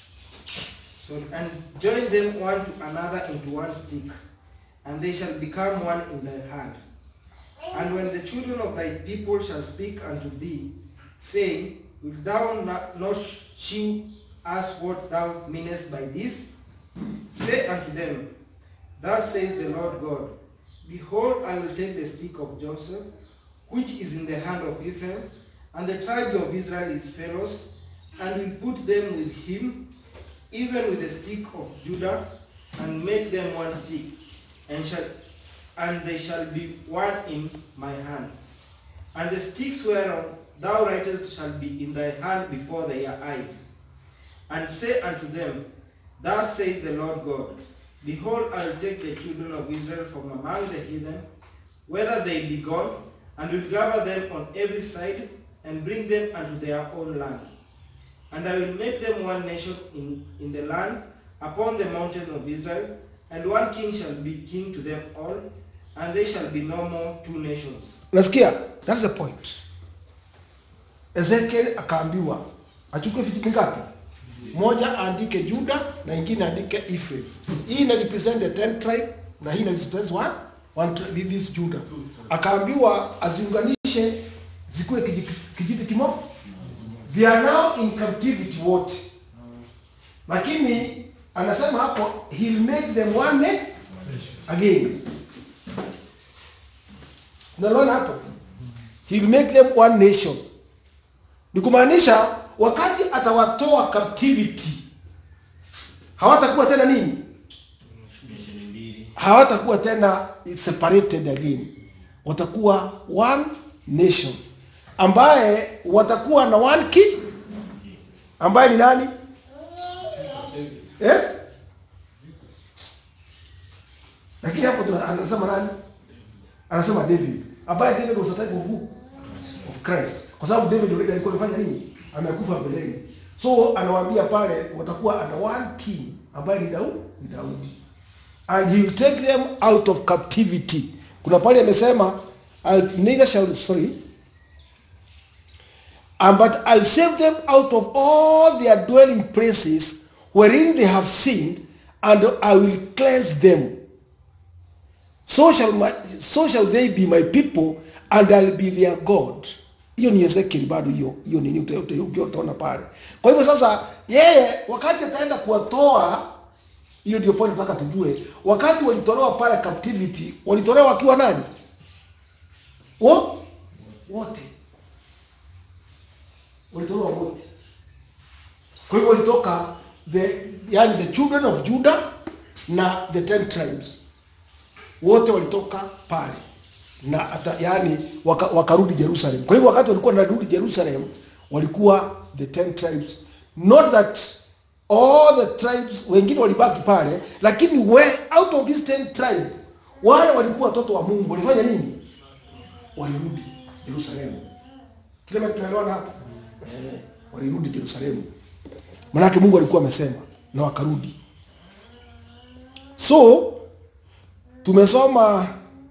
so, and join them one to another into one stick, and they shall become one in thy hand. And when the children of thy people shall speak unto thee, saying, Wilt thou not, not shew us what thou meanest by this? Say unto them, Thus says the Lord God, Behold, I will take the stick of Joseph, which is in the hand of Ephraim, and the tribes of Israel his fellows, and will put them with him, even with the stick of Judah, and make them one stick, and shall and they shall be one in my hand. And the sticks whereon thou writest shall be in thy hand before their eyes. And say unto them, Thus saith the Lord God, Behold, I will take the children of Israel from among the heathen, whether they be gone, and will gather them on every side, and bring them unto their own land. And I will make them one nation in, in the land upon the mountain of Israel, and one king shall be king to them all, and they shall be no more two nations. nasikia that's the point ezekiel akaambiwa achukue vijiti ngapi moja aandike juda na ingine aandike Ephraim. hii ina represent the 10 tribe na hii ina represent one, one tri- this juda akaambiwa aziunganishe zikuwe kijiti, kijiti kimoja they are now in captivity wote lakini anasema hapo he'll make them one ne- again unaliona hapo he'll make them one nation ni kumaanisha wakati atawatoa captivity hawatakuwa tena nini Nation mbili. hawatakuwa tena separated again watakuwa one nation ambaye watakuwa na one king ambaye ni nani eh? lakini hapo tuna- anasema nani anasema david ambaye david was a type of who? of christ kwa sababu david already alikuwa amefanya nini amekufa mbeleni so anawaambia pale watakuwa ana one king ambaye ni daudi ni daudi and he will take them out of captivity kuna pale amesema I'll- neither shall sorry And but I'll save them out of all their dwelling places wherein they have sinned, and I will cleanse them. So shall, my, so shall they be my people, and I'll be their God. Hiyo ni Ezekiel bado hiyo hiyo nini uta- uta- uta- utaona pale. Kwa hivyo sasa yeye wakati ataenda kuwatoa hiyo ndio point nataka tujue. Wakati walitolewa pale captivity, walitolewa wakiwa nani? Wo? Wote. Walitolewa wote. Kwa hivyo walitoka the yani the children of Judah na the ten tribes. Wote walitoka pale. Na hata yani waka, wakarudi Jerusalem. Kwa hivyo wakati walikuwa wanarudi Jerusalem walikuwa the ten tribes. Not that all the tribes wengine walibaki pale lakini we, out of these ten tribes wale walikuwa watoto wa Mungu walifanya nini? Walirudi Yerusalemu. Kile mtu tunaelewana hapo? Eh, walirudi Yerusalemu. Manake Mungu alikuwa amesema na wakarudi. So tumesoma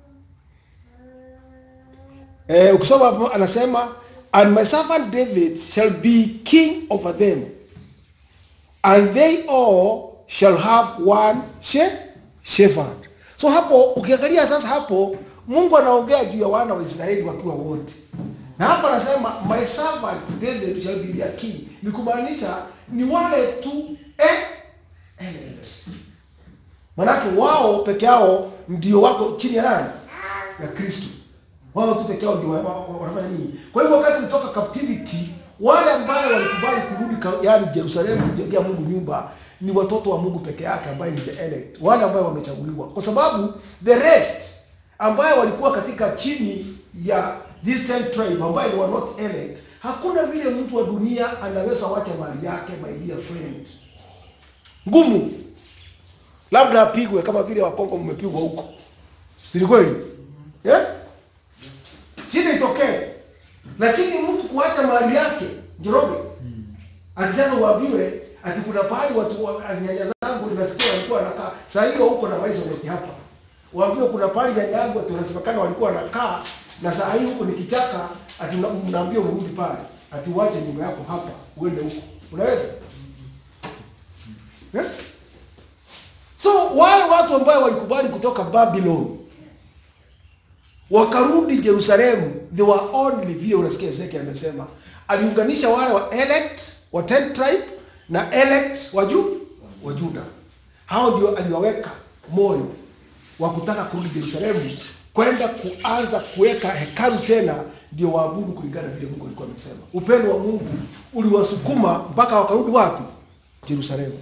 eh, ukisoma hapo anasema and my servant David shall be king over them and they all shall have one she shepherd. So hapo ukiangalia sasa hapo Mungu anaongea juu ya wana wa Israeli wakiwa wote. Na hapa anasema my servant David shall be their king. Ni kumaanisha ni wale tu eh, elect. Manake wao peke yao ndio wako chini ya nani? Ya Kristo. Wao tu peke yao ndio wa- wa- wanafanya nini? Kwa hivyo wakati kutoka captivity wale ambao walikubali kurudi ka- yaani Yerusalemu kujengea Mungu nyumba ni watoto wa Mungu peke yake ambaye ni the elect, wale ambao wamechaguliwa, kwa sababu the rest ambayo walikuwa katika chini ya this ten tribe ambayo they were not elect, hakuna vile mtu wa dunia anaweza wacha mali yake, my dear friend, ngumu labda apigwe kama vile Wakongo mmepigwa huko, si ni kweli eh? Shida itokee, lakini mtu kuacha mali yake Njoroge ati sasa uambiwe ati kuna pahali watu wa- nyanya zangu nasikia walikuwa wanakaa saa hiyo huko na maisha yote hapa, waambiwe kuna pahali nyanya yangu ati wanasemekana walikuwa wanakaa na saa hii huko ni kichaka, ati mna- mnaambiwa urudi pale, ati uache nyumba yako hapa uende huko, unaweza eh? So wale watu ambao walikubali kutoka Babylon wakarudi Jerusalemu, they were only vile unasikia Ezekiel amesema, aliunganisha wale wa elect wa ten tribe na elect wa Ju wa Juda. Hao ndio aliwaweka moyo wa kutaka kurudi Jerusalemu, kwenda kuanza kuweka hekalu tena, ndio waabudu kulingana na vile Mungu alikuwa amesema. Upendo wa Mungu uliwasukuma mpaka wakarudi wapi? Jerusalemu.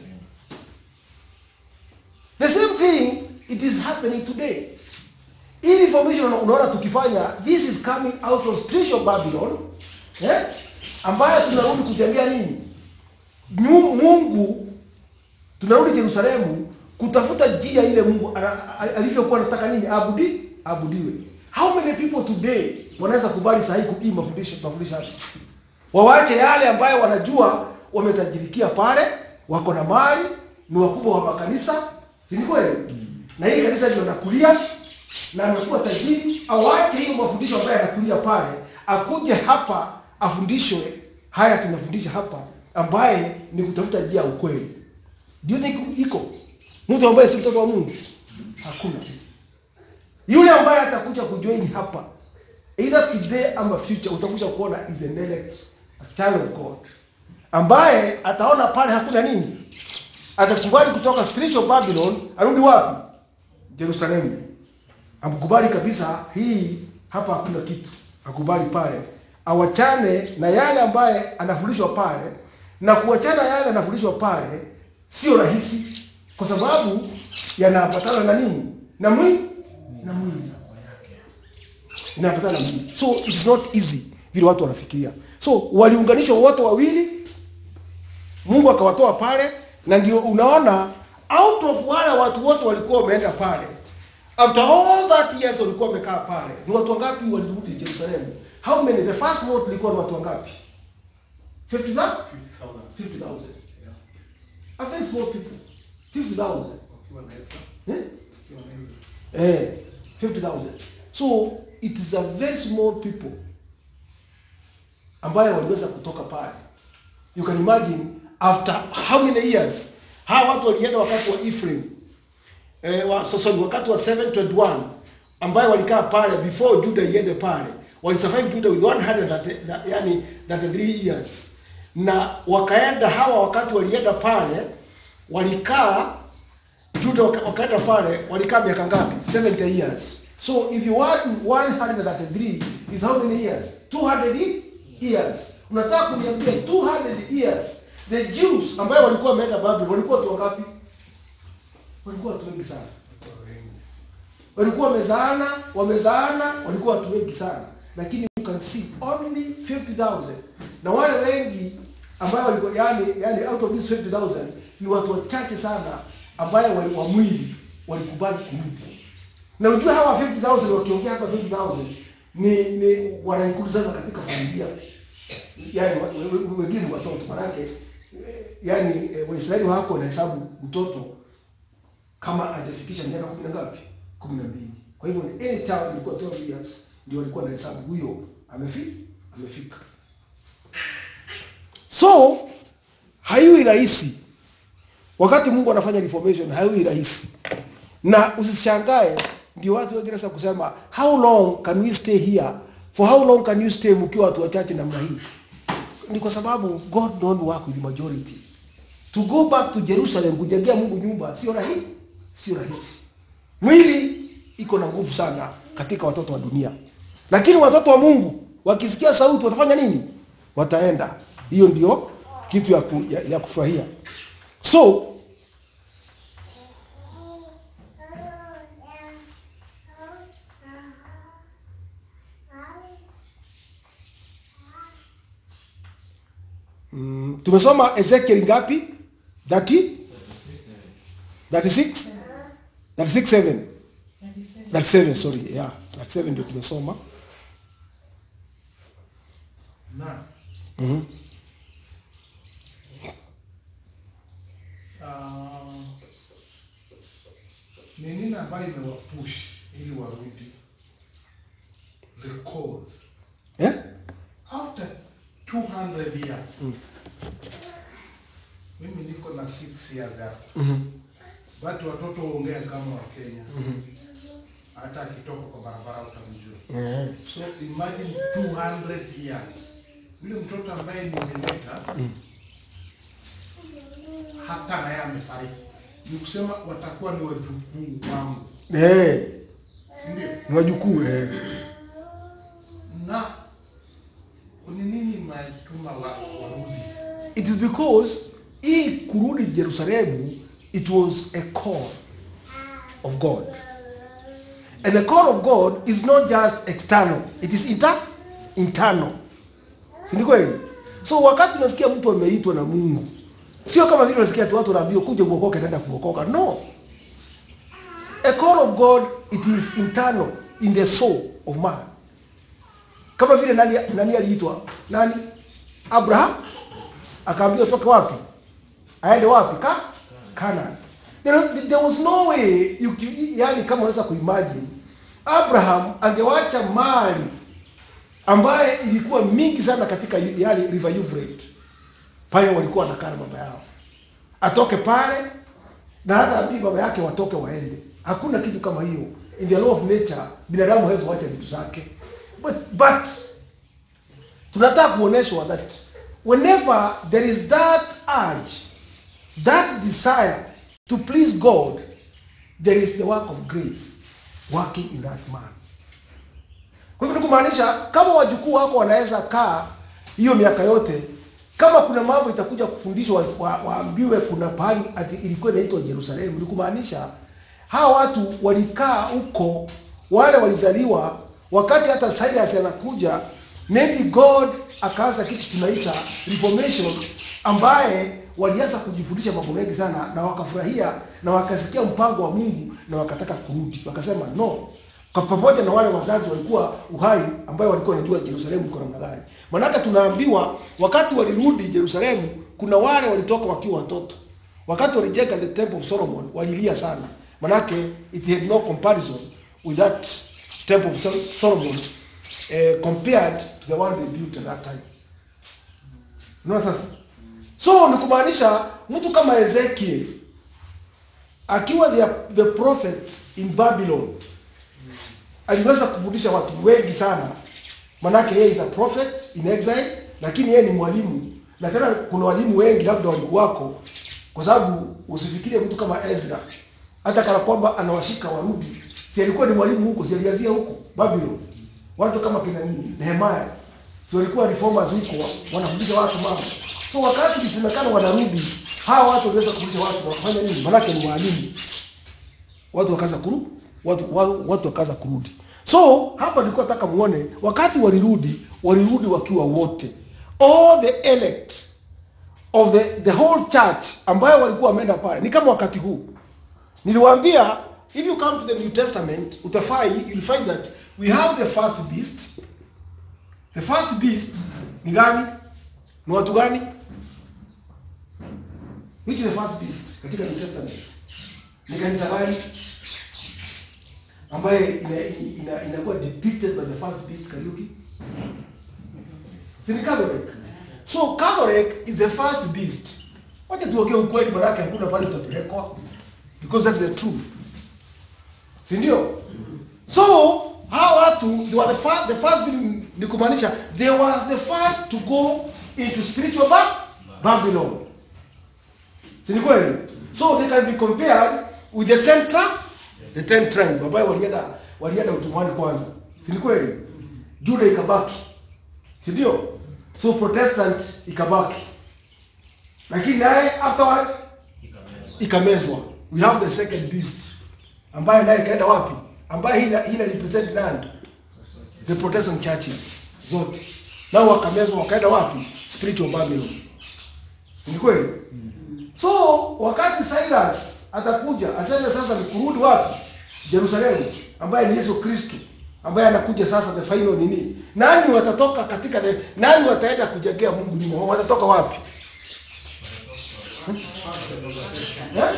The same thing it is happening today. Hii information una- unaona tukifanya this is coming out of spiritual Babylon eh? ambayo tunarudi kujengea nini? Nyu- Mungu tunarudi Yerusalemu kutafuta njia ile Mungu ana- a- alivyokuwa anataka nini abudi abudiwe. How many people today wanaweza kubali sahihi kubii mafundisho mafundisho haya? Wawache yale ambayo wanajua wametajirikia pale, wako na mali, ni wakubwa wa makanisa, si ni kweli? Na hii kanisa ndio nakulia na amekuwa tajiri, awache hiyo mafundisho ambayo anakulia pale, akuje hapa afundishwe haya tunafundisha hapa, ambaye ni kutafuta njia ya ukweli. Do you think iko mtu ambaye si mtoto wa Mungu? Hakuna. Yule ambaye atakuja kujoin hapa either today ama future, utakuja kuona is an elect, a child of God, ambaye ataona pale hakuna nini, atakubali kutoka spiritual Babylon arudi wapi? Jerusalemu. Amkubali kabisa, hii hapa hakuna kitu, akubali pale, awachane na yale ambaye anafundishwa pale, na kuachana yale anafundishwa pale sio rahisi, kwa sababu yanaambatana na nini? Na mwili na mwili inapatana na mwili. So it is not easy vile watu wanafikiria. So waliunganishwa wote wawili, Mungu akawatoa pale, na ndio unaona out of wale watu wote walikuwa wameenda pale, after all that years walikuwa wamekaa pale, ni watu wangapi walirudi Jerusalem? How many? The first vote ilikuwa ni watu wangapi? 50,000? 50,000. A very small people. 50,000. Eh? Eh, 50,000. So it is a very small people. ambayo waliweza kutoka pale. You can imagine after how many years hawa watu walienda wakati wa Ephraim eh, wa, so, sorry, wakati wa 721 ambayo walikaa pale before Judah iende pale walisurvive Judah with 100 that, that, yani 33 years na wakaenda hawa wakati walienda pale walikaa Juda waka- wakaenda pale walikaa miaka ngapi? 70 years. So if you want 133 is how many years? 200 years. Unataka kuniambia 200 years the Jews ambayo walikuwa wameenda Babylon walikuwa watu wangapi? Walikuwa watu wengi sana. Walikuwa wamezaana, wamezaana, walikuwa watu wengi sana. Lakini you can see only 50,000. Na wale wengi ambayo walikuwa yani yani out of these 50,000 ni watu wachache sana ambayo wali, wa mwili walikubali kurudi. Na unajua hawa 50,000 wakiongea hapa 50,000 ni ni wanaikulu sasa katika familia. Yaani wa- we- we- wengine ni watoto manake eh, yaani eh, Waisraeli wako wanahesabu mtoto kama hajafikisha miaka kumi na ngapi? kumi na mbili. Kwa hivyo ni any child ilikuwa 12 years ndio walikuwa wanahesabu huyo amefika amefika. So haiwi rahisi wakati Mungu anafanya reformation, haiwi rahisi, na usishangae ndio watu wengine sasa kusema how long can we stay here, for how long can you stay mkiwa watu wachache namna hii? Ni kwa sababu God don't work with majority. To go back to Jerusalem kujengea Mungu nyumba sio rahisi, sio rahisi. Mwili iko na nguvu sana katika watoto wa dunia, lakini watoto wa Mungu wakisikia sauti watafanya nini? Wataenda. Hiyo ndio kitu ya, ku, ya, ya kufurahia. So mm, tumesoma Ezekiel ngapi? 30 36 36 7 37 sorry yeah 37 ndio tumesoma na Mhm. ah, ni nini ambayo imewapush ili warudi the cause eh? after 200 years mimi niko na 6 years hapo but watoto huongea kama wa Kenya hata akitoka kwa barabara utamjua Eh. so imagine 200 years yule mtoto ambaye nimeleta hata naye amefariki ni kusema watakuwa ni wajukuu wangu Eh, ndio ni wajukuu eh. na ni nini imetuma wa- warudi It is because hii kurudi Jerusalemu it was a call of God. And the call of God is not just external, it is inter internal. Si ni kweli? So wakati unasikia mtu ameitwa na Mungu, sio kama vile unasikia tu watu wanaambiwa kuja uokoke naenda kuokoka. No. A call of God it is internal in the soul of man. Kama vile nani nani aliitwa? Nani? Abraham akaambiwa toka wapi aende wapi ka Canaan there, there was no way you, you, yani kama unaweza kuimagine Abraham angewacha mali ambaye ilikuwa mingi sana katika yani river Euphrates pale walikuwa wanakaa na baba yao atoke pale na hata ambii baba yake watoke waende hakuna kitu kama hiyo in the law of nature binadamu hawezi wacha vitu zake but but tunataka kuoneshwa that whenever there is that urge that desire to please god there is the work of grace working in that man kwa hivyo ni kumaanisha kama wajukuu wako wanaweza kaa hiyo miaka yote kama kuna mambo itakuja kufundishwa wa- wa- waambiwe kuna pahali ati ilikuwa inaitwa Yerusalemu ni kumaanisha hawa watu walikaa huko wale walizaliwa wakati hata Cyrus anakuja maybe God akaanza kitu tunaita reformation ambaye walianza kujifundisha mambo mengi sana na wakafurahia na wakasikia mpango wa Mungu na wakataka kurudi wakasema no kwa pamoja na wale wazazi walikuwa uhai ambayo walikuwa wanajua Yerusalemu iko namna gani. Maanake tunaambiwa wakati walirudi Yerusalemu, kuna wale walitoka wakiwa watoto. Wakati walijenga the temple of Solomon walilia sana, manake it had no comparison with that temple of Sol- Solomon eh, compared to the one they built at that time. unaona sasa so ni kumaanisha mtu kama ezekiel akiwa the, the prophet in babylon aliweza kufundisha watu wengi sana manake yeye is a prophet in exile lakini yeye ni mwalimu na tena kuna walimu wengi labda walikuwako kwa sababu usifikirie mtu kama ezra hata kana kwamba anawashika warudi si alikuwa ni mwalimu huko si alianzia huko babylon watu kama kina nini nehemaya si walikuwa reformers huko wanafundisha watu mambo so wakati ilisemekana wanarudi hawa watu waliweza kufundisha watu wakafanya nini manake ni mwalimu watu wakaanza kuru watu, watu, watu wakaanza kurudi so hapa nilikuwa nataka muone wakati walirudi walirudi wakiwa wote all the elect of the, the whole church ambayo walikuwa wameenda pale ni kama wakati huu niliwaambia if you come to the new testament utafind you'll find that we have the first beast the first beast ni gani ni watu gani which is the first beast katika new testament ni kanisa gani ambaye ina, ina, inakuwa depicted by the first beast Kariuki si ni Catholic so Catholic is the first beast wacha tuongee ukweli manake hakuna pale tutapelekwa because that's the truth si ndio so hawa watu they were the first, the first being ni kumaanisha they were the first to go into spiritual ba Babylon si ni kweli so they can be compared with the ten tribe the ten tribe ambayo walienda walienda utumwani kwanza si ni kweli Juda ikabaki si ndio so protestant ikabaki lakini naye afterward ikamezwa we have the second beast ambaye naye ikaenda wapi ambaye hina, hina represent nani the protestant churches zote nao wakamezwa wakaenda wapi spiritual babylon Si ni kweli so wakati cyrus atakuja aseme sasa ni kurudi wapi jerusalemu ambaye ni yesu kristo ambaye anakuja sasa the final nini nani watatoka katika the, nani wataenda kujengea mungu nyuma watatoka wapi Eh?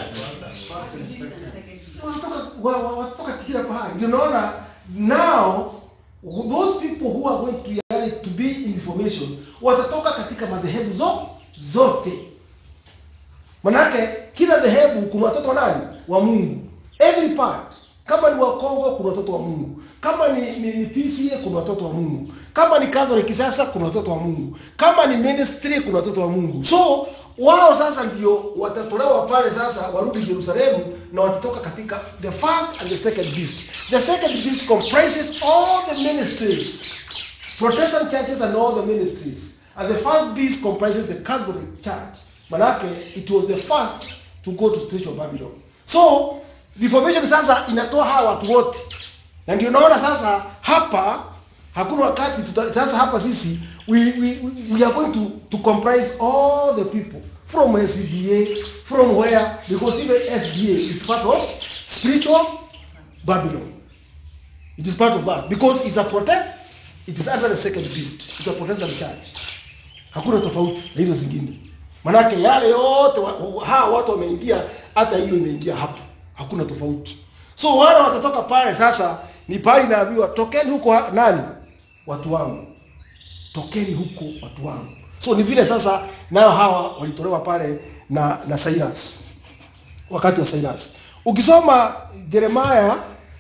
Wanatoka- wa- wa- wanatoka kila pahali ndio naona now those people who are going to, yani, to be in information watatoka katika madhehebu zo, zote manake kila dhehebu kuna watoto wa nani wa mungu every part kama ni wakongo kuna watoto wa mungu kama ni, ni, ni pca kuna watoto wa mungu kama ni catholic sasa kuna watoto wa mungu kama ni ministry kuna watoto wa mungu so wao sasa ndio watatolewa pale sasa warudi jerusalemu na watatoka katika the first and the second beast the second beast comprises all the ministries Protestant churches and all the ministries. And the first beast comprises the Catholic Church. Manake, it was the first to go to spiritual Babylon. So, Reformation sasa inatoa hawa watu wote. Na ndio naona sasa hapa hakuna wakati tuta, sasa hapa sisi we, we, we are going to, to comprise all the people from SDA, from where, because even SDA is part of spiritual Babylon. It is part of that because it's a protect it is under the second beast. It's a Protestant church. Hakuna tofauti na hizo zingine. Manake yale yote wa- wa- hawa watu wameingia hata hiyo imeingia hapo. Hakuna tofauti. So wale watatoka pale sasa ni pale inaambiwa tokeni huko ha- nani? Watu wangu. Tokeni huko watu wangu. So ni vile sasa nao hawa walitolewa pale na na Cyrus. Wakati wa Cyrus. Ukisoma Jeremiah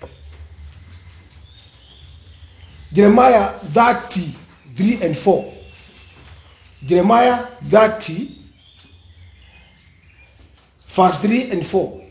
Jeremiah 30, 3 and 4. Jeremiah 30, verse 3 and 4.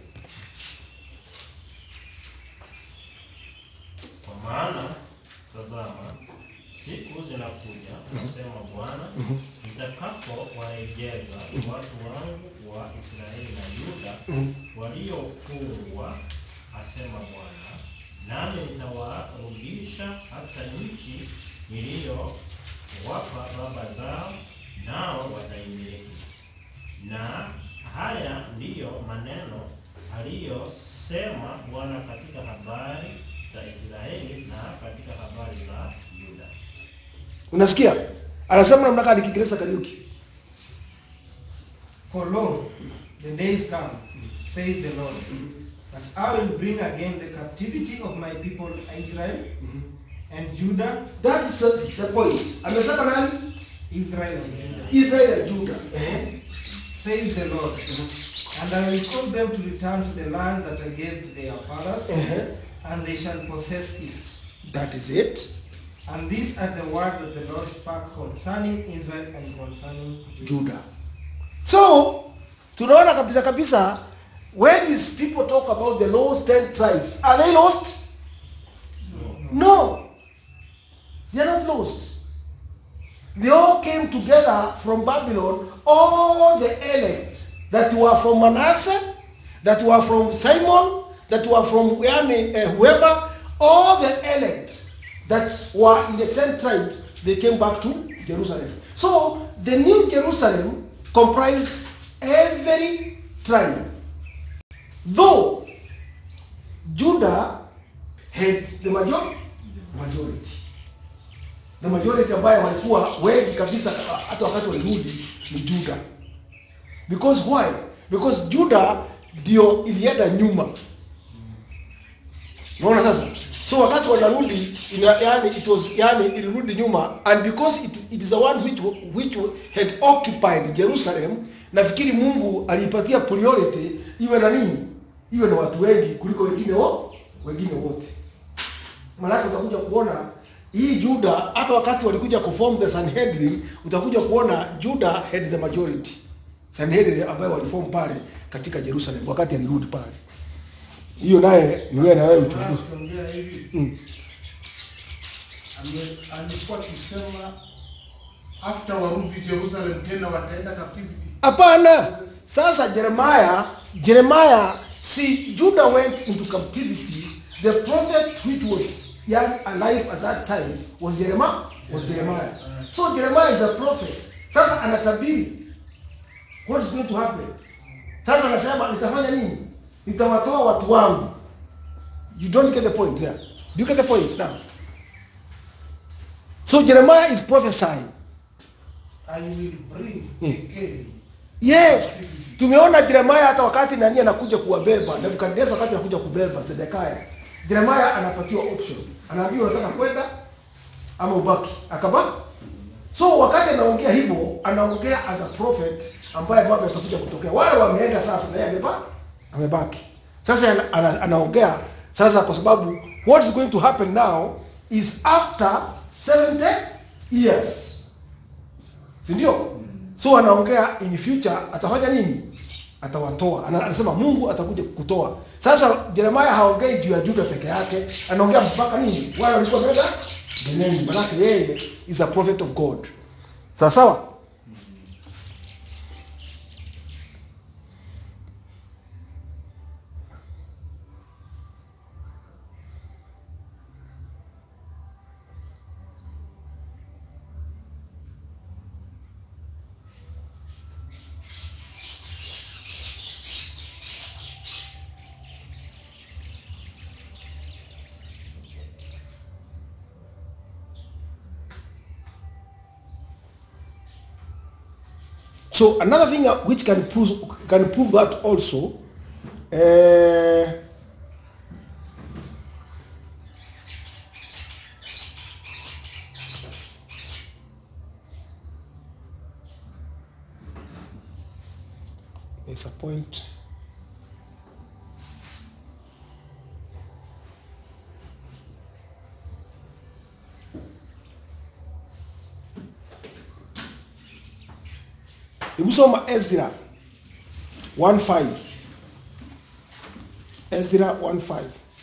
Kwa maana tazama, siku zinakuja, asema Bwana, nitakapowarejeza watu wangu wa Israeli na Yuda waliofungwa, asema Bwana, nami nitawarudisha hata nchi niliyowapa baba zao, nao wataimiliki. Na haya ndiyo maneno aliyosema Bwana katika habari za Israeli na katika habari za Yuda. Unasikia? Anasema namna gani Kiingereza Kariuki? For lo, the days come, says the Lord, that I will bring again the captivity of my people Israel and Judah That is the point. Amesema nani? Israel and Judah, Israel and Judah. Eh? says the Lord. And I will cause them to return to the land that I gave to their fathers, Uh-huh. and they shall possess it. That is it. And these are the words that the Lord spoke concerning Israel and concerning Judah. Judah. So, tunaona kabisa kabisa when these people talk about the lost 10 tribes, are they lost? No. They are not lost. They all came together from Babylon, all the elect that were from Manasseh, that were from Simon, that were from yani, uh, whoever, all the elect that were in the 10 tribes, they came back to Jerusalem. So the new Jerusalem comprised every tribe. Though Judah had the major- majority. The majority ambayo walikuwa wengi kabisa hata wakati walirudi ni Judah. Because why? Because Judah ndio ilienda nyuma. Unaona sasa? So wakati wanarudi ina, yani it was yani ilirudi nyuma and because it, it is the one which which had occupied Jerusalem nafikiri Mungu aliipatia priority iwe na nini? Iwe na watu wengi kuliko wengine wo, wengine wote. Maanake utakuja kuona hii Juda hata wakati walikuja kuform the Sanhedrin utakuja kuona Juda had the majority. Sanhedrin ambayo waliform pale katika Jerusalem wakati alirudi pale. Hiyo naye ni wewe na wewe uchunguze. Akiongea hivi Mm. ame- alikuwa akisema after warudi Jerusalem tena wataenda captivity. Hapana. Sasa Jeremiah, Jeremiah, see Judah went into captivity. The prophet which was young alive at that time was Jeremiah. Was Jeremiah. So Jeremiah is a prophet. Sasa anatabiri what is going to happen. Sasa anasema nitafanya nini? Nitawatoa watu wangu. You don't get the point there. Do you get the point now? So Jeremiah is prophesying. I will bring Mm. again Yes. Tumeona Jeremiah hata wakati nani anakuja kuwabeba, Nebukadnezar wakati anakuja kubeba Sedekia. Jeremiah anapatiwa option. Anaambiwa unataka kwenda ama ubaki. Akabaki. So wakati anaongea hivyo, anaongea as a prophet ambaye mambo yatakuja kutokea. Wale wameenda sasa na yeye ameba amebaki. Sasa ana, ana, anaongea sasa kwa sababu what is going to happen now is after 70 years si ndio? So anaongea in future atafanya nini? Atawatoa. Ana- Anasema Mungu atakuja kutoa. Sasa Jeremiah haongei juu ya Juda peke yake, anaongea mpaka nini? Wale walikuwa wameenda Benoni, manake yeye is a prophet of God. Sawa sawa? So another thing uh, which can prove can prove that also. Uh, there's a point. Hebu soma Ezra 1:5. Ezra 1:5.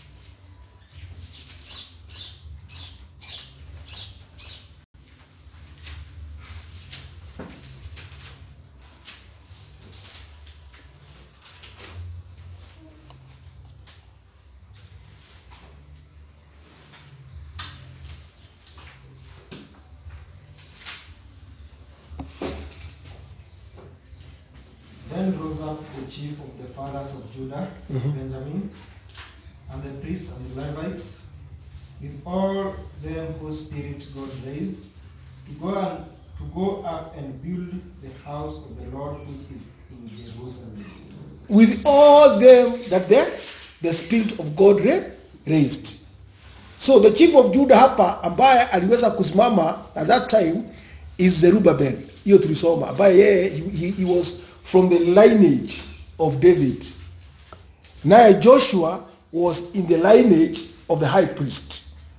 Then rose up the chief of the fathers of Judah, Benjamin, and the priests and the Levites, with all them whose spirit God raised, to go and to go up and build the house of the Lord which is in Jerusalem. with all them that the, the spirit of God ra- raised. So the chief of Judah hapa ambaye aliweza kusimama at that time is Zerubbabel. Hiyo tulisoma ambaye yeye he, he, he was from the lineage of David. Naye Joshua was in the lineage of the high priest.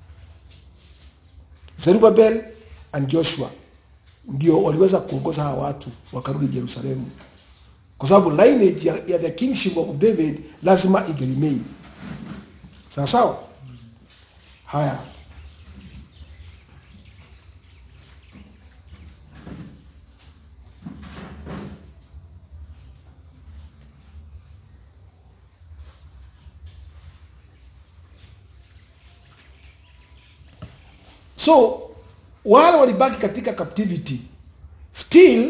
Zerubbabel and Joshua ndio waliweza kuongoza hawa watu wakarudi Yerusalemu, kwa sababu lineage ya, ya the kingship of David lazima ingeremain. Sawa sawa. Haya, so wale walibaki katika captivity still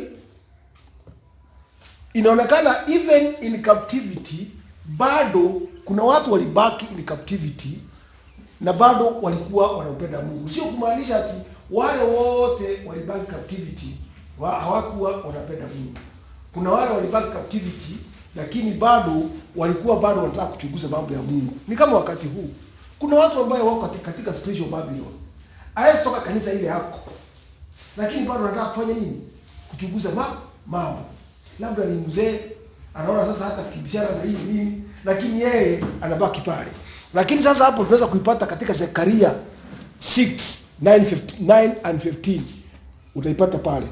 inaonekana even in captivity bado kuna watu walibaki in captivity na bado walikuwa wanampenda mungu sio kumaanisha ati wale wote walibaki captivity wa, hawakuwa wanapenda mungu kuna wale walibaki captivity lakini bado walikuwa bado wanataka kuchunguza mambo ya mungu ni kama wakati huu kuna watu ambayo wako katika, katika spiritual babylon hawezi toka kanisa ile yako lakini bado anataka kufanya nini kuchunguza ma, mambo labda ni mzee anaona sasa hata kibishana na hii nini lakini yeye anabaki pale lakini sasa hapo tunaweza kuipata katika zekaria 6 9, 15, 9 and 15 utaipata pale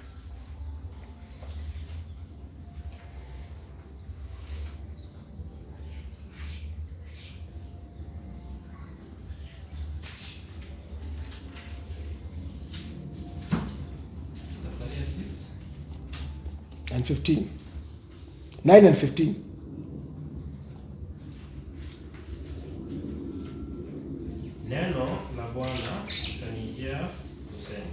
Zakaria 6. and 15 9 and 15 Neno la Bwana likanijia kusema,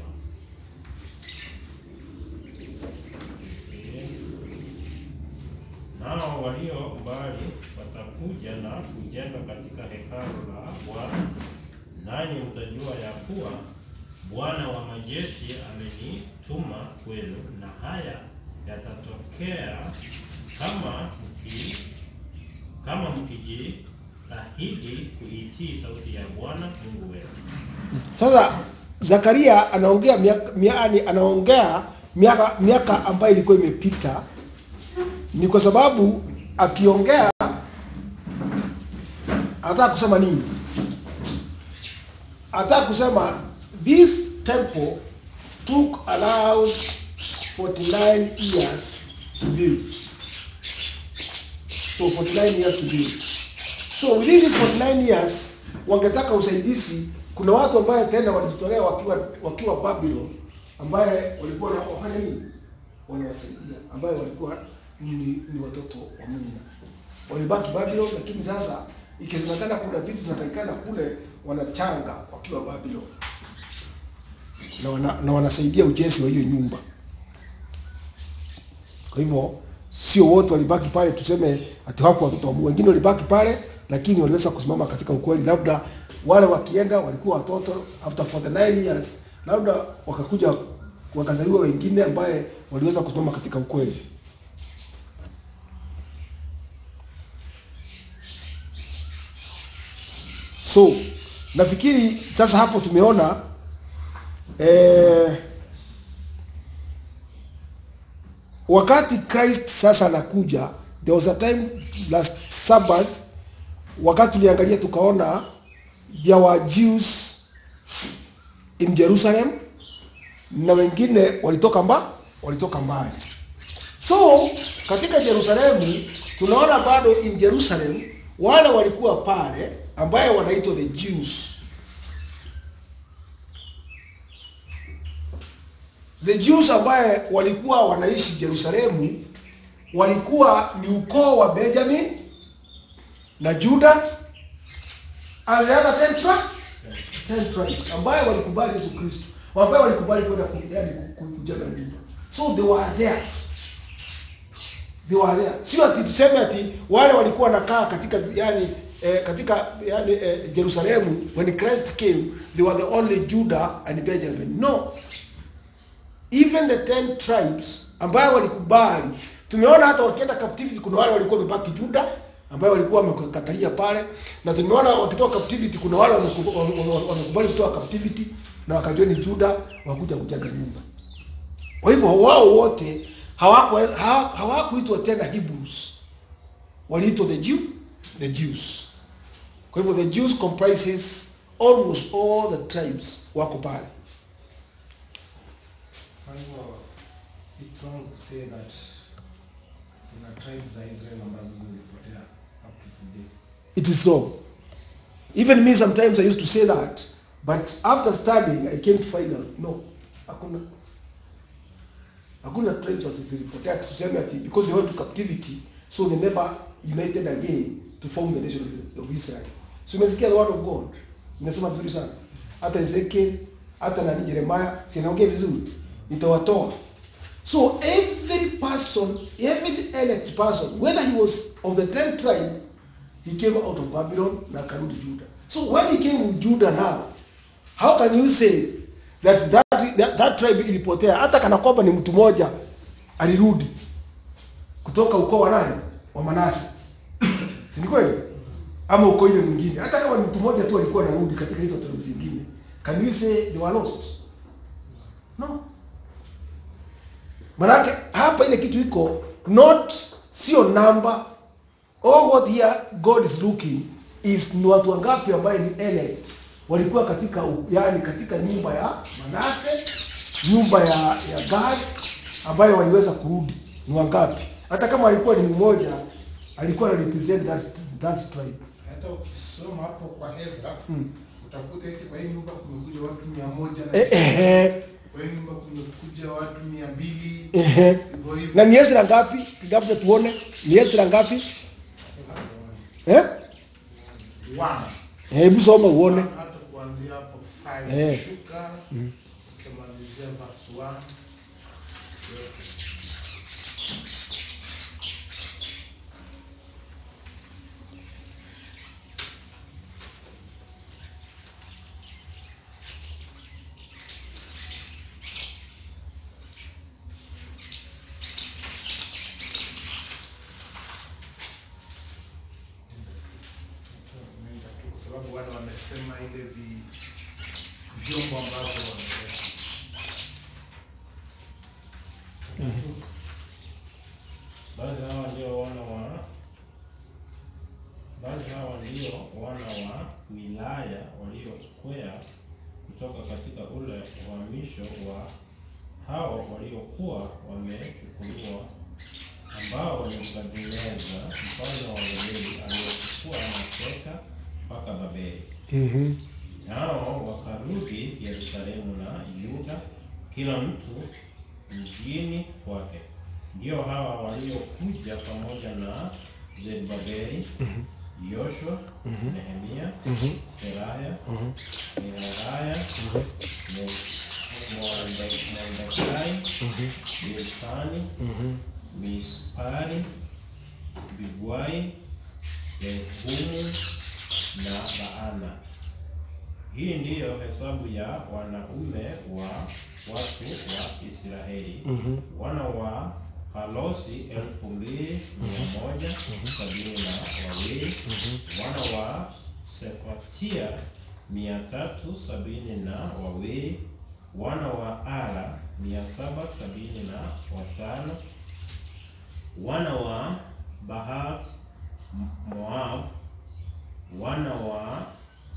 nao walio mbali watakuja na kujenga katika hekalu la Bwana, nanyi mtajua ya kuwa Bwana wa majeshi amenituma kwenu, na haya yatatokea kama mki kama mkijitahidi kuitii sauti ya Bwana Mungu wenu. sasa zakaria anaongea miaka, miani anaongea miaka miaka ambayo ilikuwa imepita ni kwa sababu akiongea anataka kusema nini anataka kusema this temple took around 49 years to build so 49 years to build so within these 49 years wangetaka usaidizi kuna watu ambaye tena walijitolea wakiwa wakiwa babylon ambaye walikuwa na- wafanya nini wanawasaidia ambaye walikuwa ni, ni watoto wa mungu walibaki babylon lakini sasa ikisemekana kuna vitu zinatakikana kule wanachanga wakiwa babylon na, wana, na wanasaidia ujenzi wa hiyo nyumba kwa hivyo sio wote walibaki pale tuseme ati wako watoto wa Mungu. Wengine walibaki pale lakini waliweza kusimama katika ukweli. Labda wale wakienda walikuwa watoto after 49 years, labda wakakuja wakazaliwa wengine ambaye waliweza kusimama katika ukweli. So nafikiri sasa hapo tumeona eh, wakati Christ sasa anakuja, there was a time last Sabbath, wakati tuliangalia tukaona there were Jews in Jerusalem na wengine walitoka mba walitoka mbali. So katika Yerusalemu tunaona bado in Jerusalem wale walikuwa pale ambaye wanaitwa the Jews. The Jews ambaye walikuwa wanaishi Yerusalemu walikuwa ni ukoo wa Benjamin na Juda and the other ten tribes, ten tribes ambaye walikubali Yesu Kristo, ambaye walikubali kwenda ku- yaani ku- ku- kujenga nyumba. So they were there. They were there. Sio ati tuseme ati wale walikuwa wanakaa katika yani eh, katika yani eh, Jerusalemu when Christ came they were the only Judah and Benjamin. No. Even the ten tribes ambayo walikubali, tumeona hata wakienda captivity, kuna wale walikuwa wamebaki Juda ambayo walikuwa wamekatalia pale, na tumeona wakitoka captivity, kuna wale wameku- wame- wame- wamekubali kutoka captivity na wakajoini Juda wakuja kujenga nyumba. kwa hivyo wao wote hawako- hawa- hawakuitwa tena hebrews waliitwa the Jew, the jews kwa hivyo the jews comprises almost all the tribes wako pale Kwa hivyo, it's wrong to say that kuna tribes za Israel ambazo zilipotea up to today. it is wrong even me sometimes i used to say that but after studying i came to find out no hakuna hakuna tribes ati zilipotea ati tuseme ati because they went to captivity so they never united again to form the nation of, of israel so umesikia the word of god inasema vizuri sana hata ezekiel hata nani jeremiah sinaongea vizuri nitawatoa so every person every elect person whether he was of the ten tribe he came out of babylon na akarudi juda so when he came with judah now how can you say that that, that, that tribe ilipotea hata kana kwamba ni mtu mmoja alirudi kutoka ukoo wa nani wa manase si ni kweli ama ukoo ile mwingine hata kama ni mtu mmoja tu alikuwa anarudi katika hizo tribe zingine can we say they were lost no manake hapa ile kitu iko not sio number all what here god is looking is ni watu wangapi ambaye ni elect walikuwa katika yani katika nyumba ya manase nyumba ya ya gad ambayo waliweza kurudi ni wangapi hata kama alikuwa ni mmoja alikuwa ana represent that, that tribe hata ukisoma hapo kwa Ezra utakuta eti kwa hii nyumba kumekuja watu mia moja na eh, eh, eh, kwa hii nyumba kumekuja watu mia mbili eh, eh. hivyo hivyo. na ni Ezra ngapi labda tuone ni Ezra ngapi eh One. hebu soma uone hata kuanzia hapo five Eh. kushuka ukimalizia verse one kwa sababu wale wamesema ile vi vyombo ambavyo wameleta Basi hawa ndio wana wa basi hawa ndio wana wa wilaya waliokwea kutoka katika ule uhamisho wa hao waliokuwa wamechukuliwa, ambao ni Nebukadneza mfalme wa Babeli aliyechukua mateka mpaka Babeli. mhm Nao wakarudi Yerusalemu na Yuda, kila mtu mjini kwake. Ndio hawa waliokuja pamoja na Zerubabeli, Yoshua, Nehemia, Seraya, Neheraya, Me- Morde- Mordekai, Bilsani, Mispari, Bigwai, Rehumu na Baana. Hii ndiyo hesabu ya wanaume wa watu wa Israeli. Wana wa Halosi elfu mbili mia moja sabini na wawili. Wana wa Sefatia mia tatu sabini na wawili. Wana wa Ara mia saba sabini na watano. Wana wa Bahat Moab. Wana wa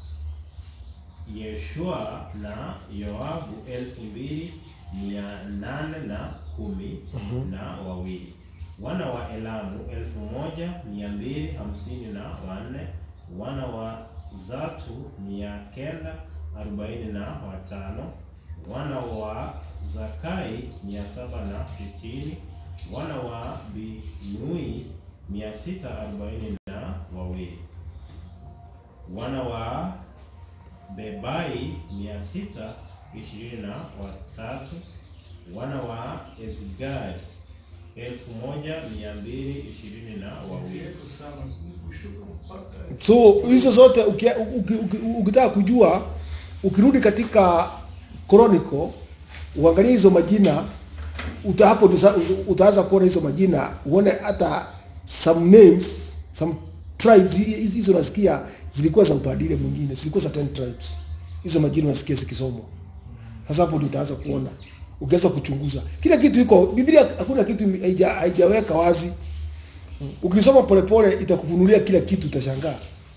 Yeshua na Yoabu elfu mbili mia nane na kumi na wawili. Wana wa Elamu elfu moja mia mbili hamsini na wanne. Wana wa Zatu mia kenda arobaini na watano. Wana wa Zakai mia saba na sitini. Wana wa Binui mia sita arobaini na wawili. Wana wa Bebai mia sita ishirini na watatu. Wana wa Ezgai elfu moja mia mbili ishirini na wawili. Refu sana kushuka mpaka so hizo zote uki- uki- uki- ukitaka kujua ukirudi katika chronicle uangalie hizo majina uta hapo ndio sa- utaanza kuona hizo majina uone hata some names some tribes hi- hi- hizo nasikia zilikuwa za upadile mwingine zilikuwa za 10 tribes hizo majina unasikia zikisomwa sasa hapo ndio utaanza kuona ukiweza kuchunguza kila kitu iko biblia hakuna kitu haija- haijaweka wazi ukisoma polepole itakufunulia kila kitu utashangaa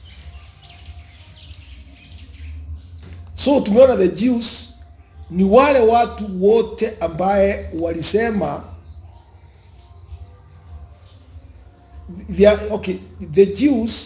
so tumeona the jews ni wale watu wote ambaye walisema they are, okay the jews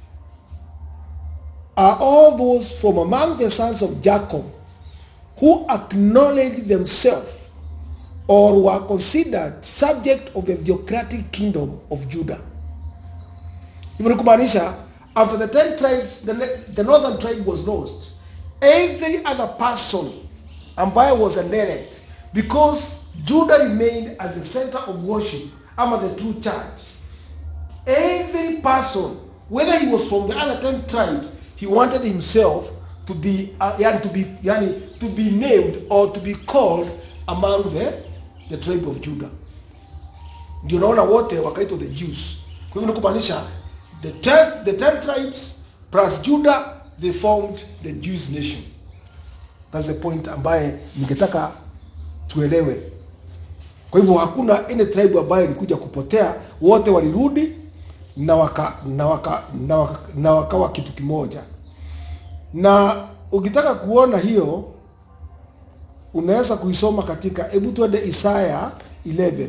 are all those from among the sons of jacob who acknowledge themselves or were considered subject of the theocratic kingdom of Judah. Hivyo ni kumaanisha after the ten tribes the, ne- the northern tribe was lost every other person ambaye was an elect because Judah remained as the center of worship ama the true church every person whether he was from the other 10 tribes he wanted himself to be uh, yani to be yani to be named or to be called among the the tribe of Judah ndio naona wote wakaitwa the Jews kwa hivyo ni kumaanisha the ten, the 10 tribes plus Judah they formed the Jewish nation that's the point ambaye ningetaka tuelewe kwa hivyo hakuna any tribe ambayo ilikuja kupotea, wote walirudi na waka na waka na, waka, na wakawa kitu kimoja. Na ukitaka kuona hiyo unaweza kuisoma katika, hebu tuende Isaya 11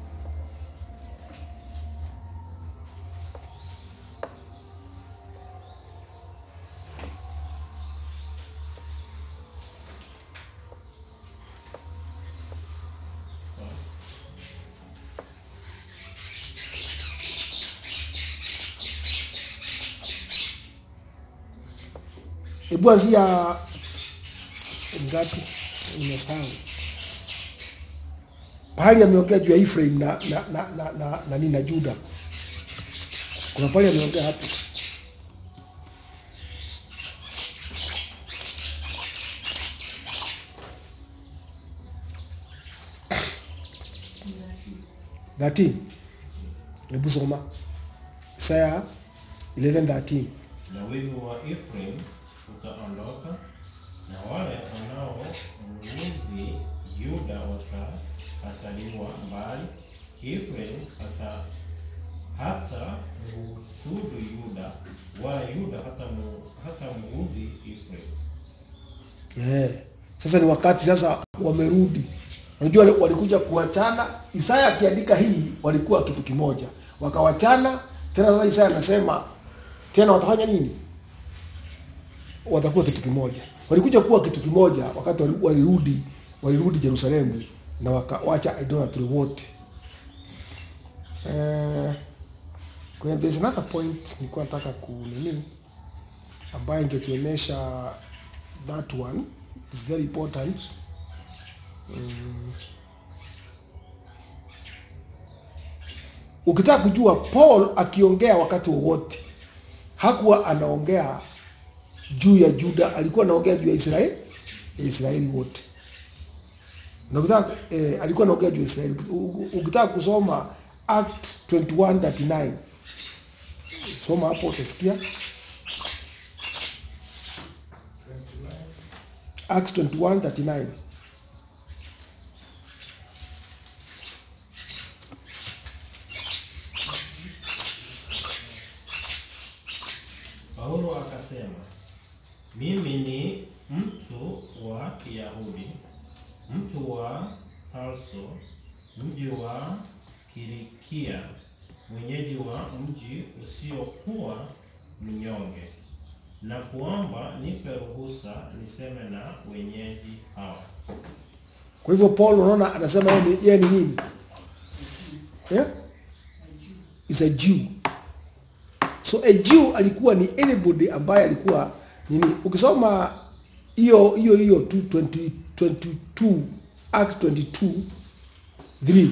hebu anzia ngapi? Nimesahau pahali ameongea juu ya Ephraim na na na na, na, na, nini na Juda. Kuna pahali ameongea hapo thirteen. Hebu soma Isaya 11:13. na wivu wa Ephraim utaondoka, na wale wanaomudhi Yuda watakataliwa mbali. Ephraim hata hata mhusudu Yuda, wala Yuda hata mu, hata muudhi Ephraim. Eh, sasa ni wakati sasa wamerudi. Unajua wali- walikuja kuachana. Isaya akiandika hii walikuwa kitu kimoja, wakawachana tena. Sasa Isaya anasema tena watafanya nini? Watakuwa kitu kimoja. Walikuja kuwa kitu kimoja wakati wali- walirudi walirudi Yerusalemu na wakawacha idolatry wote. Eh, kwenye there's another point nilikuwa nataka kunini ambayo ingetuonyesha that one is very important mm. ukitaka kujua paul akiongea wakati wowote hakuwa anaongea juu ya juda alikuwa anaongea juu ya israeli ya israeli wote na ukitaka eh, alikuwa anaongea juu ya israeli U- u- ukitaka kusoma act 2139 soma hapo utasikia Acts 21 39. Paulo akasema, mimi ni mtu wa Kiyahudi, mtu wa Tarso, mji wa Kilikia, mwenyeji wa mji usiokuwa mnyonge, na kuomba nipe ruhusa niseme na wenyeji hawa. Kwa hivyo Paul unaona anasema yeye ni, yeye ni nini? Yeah? Is a Jew. So a Jew alikuwa ni anybody ambaye alikuwa nini? Ukisoma hiyo hiyo hiyo 220 22 Act 22 3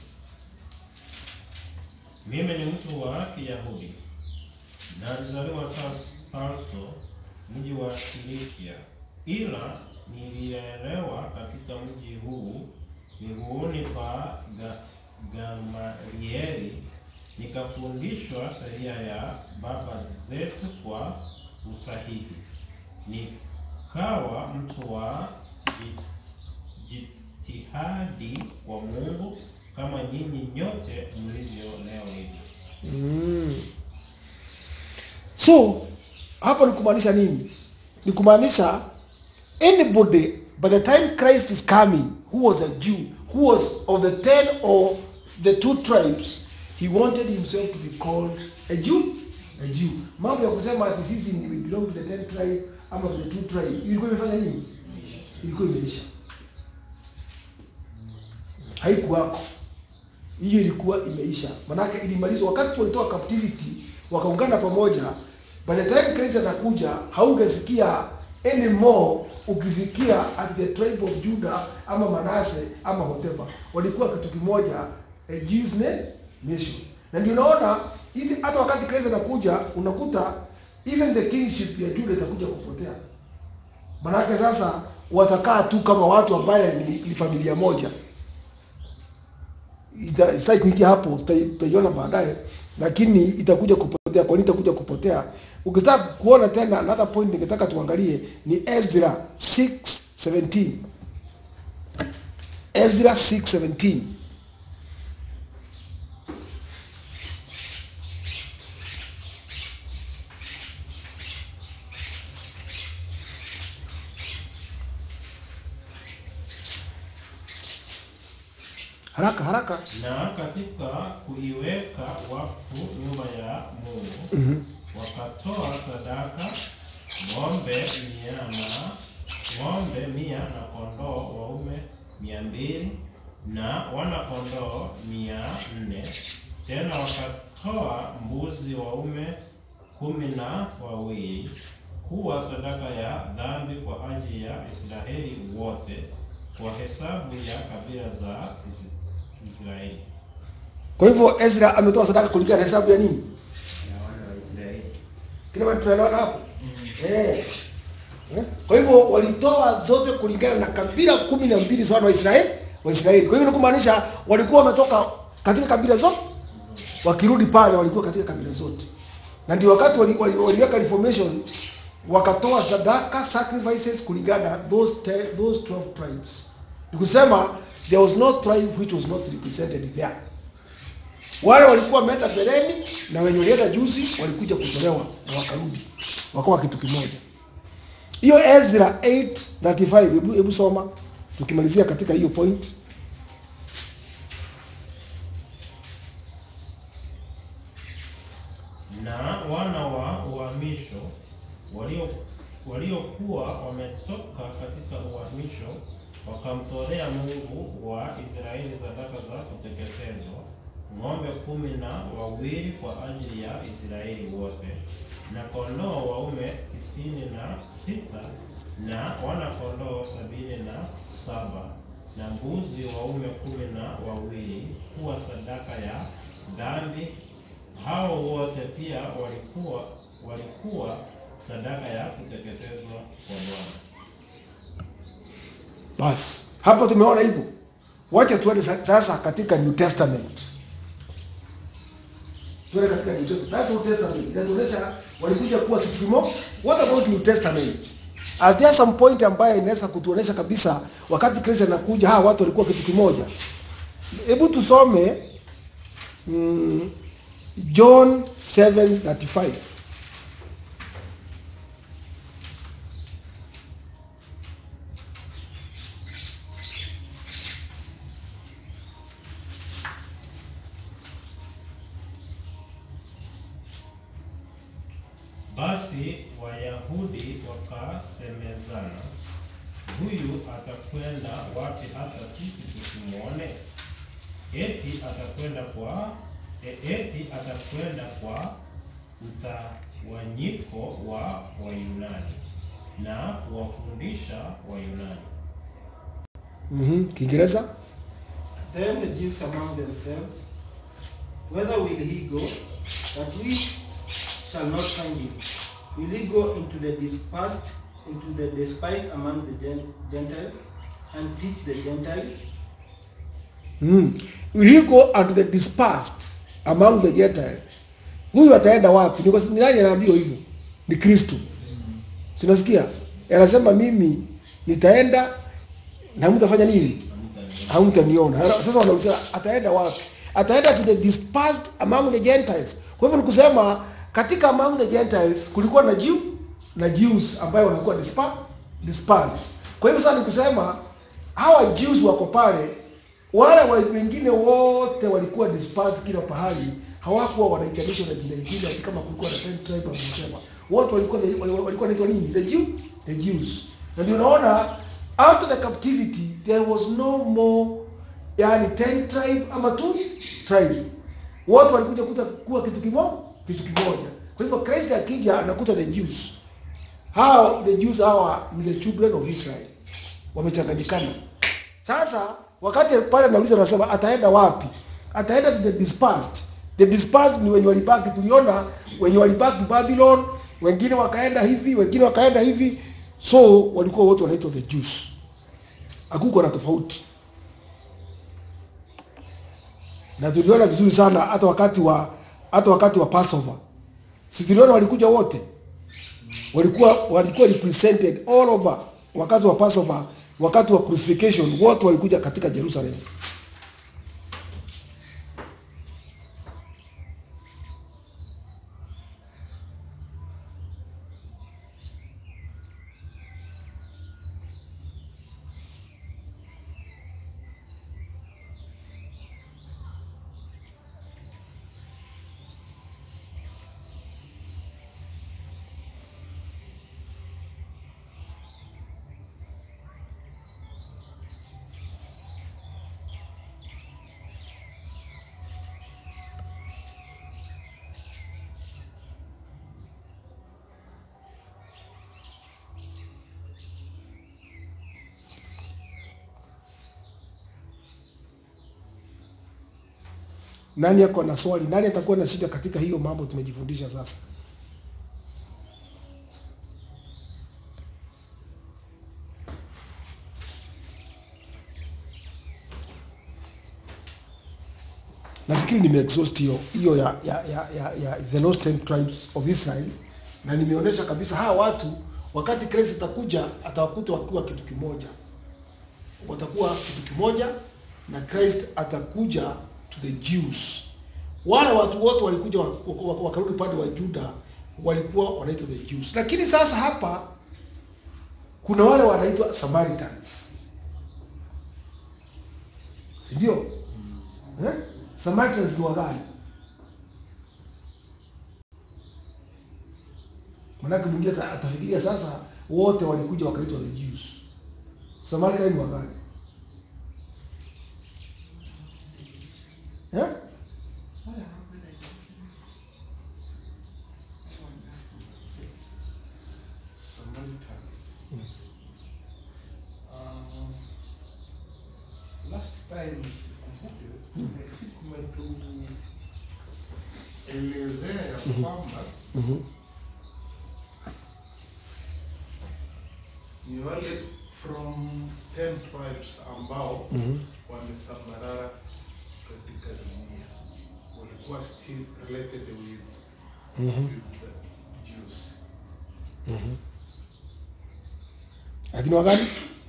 Mimi ni mtu wa Kiyahudi na alizaliwa Tas- Tarso, mji wa Kilikia, ila nilielewa katika mji huu miguuni pa Ga- Gamalieli, nikafundishwa sheria ya baba zetu kwa usahihi, nikawa mtu wa ji- ji- jihadi kwa Mungu kama nyinyi nyote mlivyo leo hivi. Mm. So hapo ni kumaanisha nini? Ni kumaanisha anybody by the time Christ is coming who was a Jew who was of the ten or the two tribes he wanted himself to be called a Jew a Jew. Mambo ya kusema ati sisi ni we belong to the ten tribe ama to the two tribe ilikuwa imefanya nini? Ilikuwa imeisha. Haikuwako hiyo ilikuwa imeisha, manake ilimalizwa wakati walitoka captivity wakaungana pamoja. By the time Christ atakuja, haungesikia anymore ukisikia at the tribe of Judah ama Manase ama whatever, walikuwa kitu kimoja, a Jews na- nation. Na ndio unaona hivi, hata wakati Christ anakuja unakuta even the kingship ya Judah itakuja kupotea, manake sasa watakaa tu kama watu ambaye ni, ni familia moja ita- sitaki kuingia hapo, tutai- tutaiona baadaye, lakini itakuja kupotea. Kwa nini itakuja kupotea? Ukitaka kuona tena, another point ningetaka tuangalie ni Ezra 6:17. Ezra 6:17. Haraka haraka. Na katika kuiweka wakfu nyumba ya Mungu wakatoa sadaka ng'ombe mia na ng'ombe mia na kondoo waume mia mbili na wana kondoo mia nne tena wakatoa mbuzi waume kumi na wawili kuwa sadaka ya dhambi kwa ajili ya Israeli wote kwa hesabu ya kabila za Is- Israeli. Kwa hivyo Ezra ametoa sadaka kulingana na hesabu ya nini? Ya wana wa Israeli. Kila mtu tunaelewana hapo? Eh. Eh? Kwa hivyo walitoa zote kulingana na kabila kumi na mbili za wana wa Israeli, wa Israeli. Kwa hivyo ni kumaanisha walikuwa wametoka katika kabila zote. Wakirudi pale walikuwa katika kabila zote. Na ndio wakati wali- wali- waliweka reformation wakatoa sadaka sacrifices kulingana na those te- those 12 tribes. Ni kusema there was no tribe which was not represented there. Wale walikuwa wameenda mbeleni na wenye walienda juzi walikuja kutolewa na wakarudi wakawa kitu kimoja. Hiyo Ezra 8:35 hebu hebu soma tukimalizia katika hiyo point. na wana wa uhamisho walio waliokuwa wametoka katika uhamisho wakamtolea Mungu wa Israeli sadaka za kuteketezwa ng'ombe kumi na wawili kwa ajili ya Israeli wote na kondoo waume tisini na sita na wana kondoo sabini na saba na mbuzi waume kumi na wawili kuwa sadaka ya dhambi hao wote pia walikuwa walikuwa sadaka ya kuteketezwa kwa Bwana. Basi hapo tumeona hivyo. Wacha tuende sa- sasa katika New Testament. Tuende katika New Testament. That's Old Testament. Inatuonyesha walikuja kuwa kitu kimoja. What about New Testament? Are there some point ambayo inaweza kutuonesha kabisa wakati Kristo anakuja hawa watu walikuwa kitu kimoja? Hebu tusome mm, John 7:35. Basi Wayahudi wakasemezana, huyu atakwenda wapi hata sisi tusimwone? Eti atakwenda kwa e- eti atakwenda kwa utawanyiko wa Wayunani na kuwafundisha Wayunani. Mhm. Kiingereza? Then the Jews among themselves, Whither will he go? That we shall not find him. Will he go into the dispersed, into the despised among the Gen- Gentiles, and teach the Gentiles? Mm. Will he go unto the dispersed among the Gentiles? Huyu ataenda wapi? Ni kwa- ni nani anaambiwa hivyo? Ni Kristo. Sinasikia? Anasema mimi nitaenda na mtafanya nini? hamtaniona Ara- sasa wanauliza ataenda wapi ataenda to the dispersed among the gentiles kwa hivyo ni kusema katika among the gentiles kulikuwa na Jew na Jews ambayo walikuwa dispa- dispersed kwa hivyo sasa ni kusema hawa Jews wako pale wale wa- wengine wote walikuwa dispersed kila pahali hawakuwa wanaitanishwa na jina ingine ati kama kulikuwa na 10 tribe wanasema wote walikuwa the- wal- walikuwa wanaitwa nini the Jew the Jews na ndio unaona after the captivity there was no more yani 10 tribe ama two tribe wote walikuja kuta kuwa kitu kimoja kitu kimoja kwa hivyo Christ akija anakuta the Jews hao the Jews hawa ni the children of Israel wamechanganyikana sasa wakati pale anauliza anasema ataenda wapi ataenda to the dispersed the dispersed ni wenye walibaki tuliona wenye walibaki Babylon wengine wakaenda hivi wengine wakaenda hivi so walikuwa wote wanaitwa the Jews hakukuwa na tofauti na tuliona vizuri sana hata wakati wa hata wakati wa Passover si tuliona walikuja wote walikuwa walikuwa represented all over wakati wa Passover wakati wa crucifixion wote walikuja katika Jerusalem nani ako na swali nani atakuwa na shida katika hiyo mambo tumejifundisha sasa nafikiri nimeexhaust hiyo hiyo ya, ya, ya, ya, ya the lost ten tribes of Israel na nimeonyesha kabisa hawa watu wakati Kristo atakuja atawakuta wakiwa kitu kimoja watakuwa kitu kimoja na Christ atakuja to the Jews. Wale watu wote walikuja wa- wa- wa- wakarudi upande wa Juda walikuwa wanaitwa the Jews, lakini sasa hapa kuna wale wanaitwa Samaritans, si ndio? Eh? Samaritans ni wagani? Manake mwingine ata- atafikiria sasa wote walikuja wakaitwa the Jews. Samaritan ni wagani? Eh? Samaritan. Um, last time sikumbuke, I think umetuelezea ya kwamba ni wale from 10 tribes ambao wamesambarara katika dunia walikuwa still related with, with the Jews. Lakini wagani?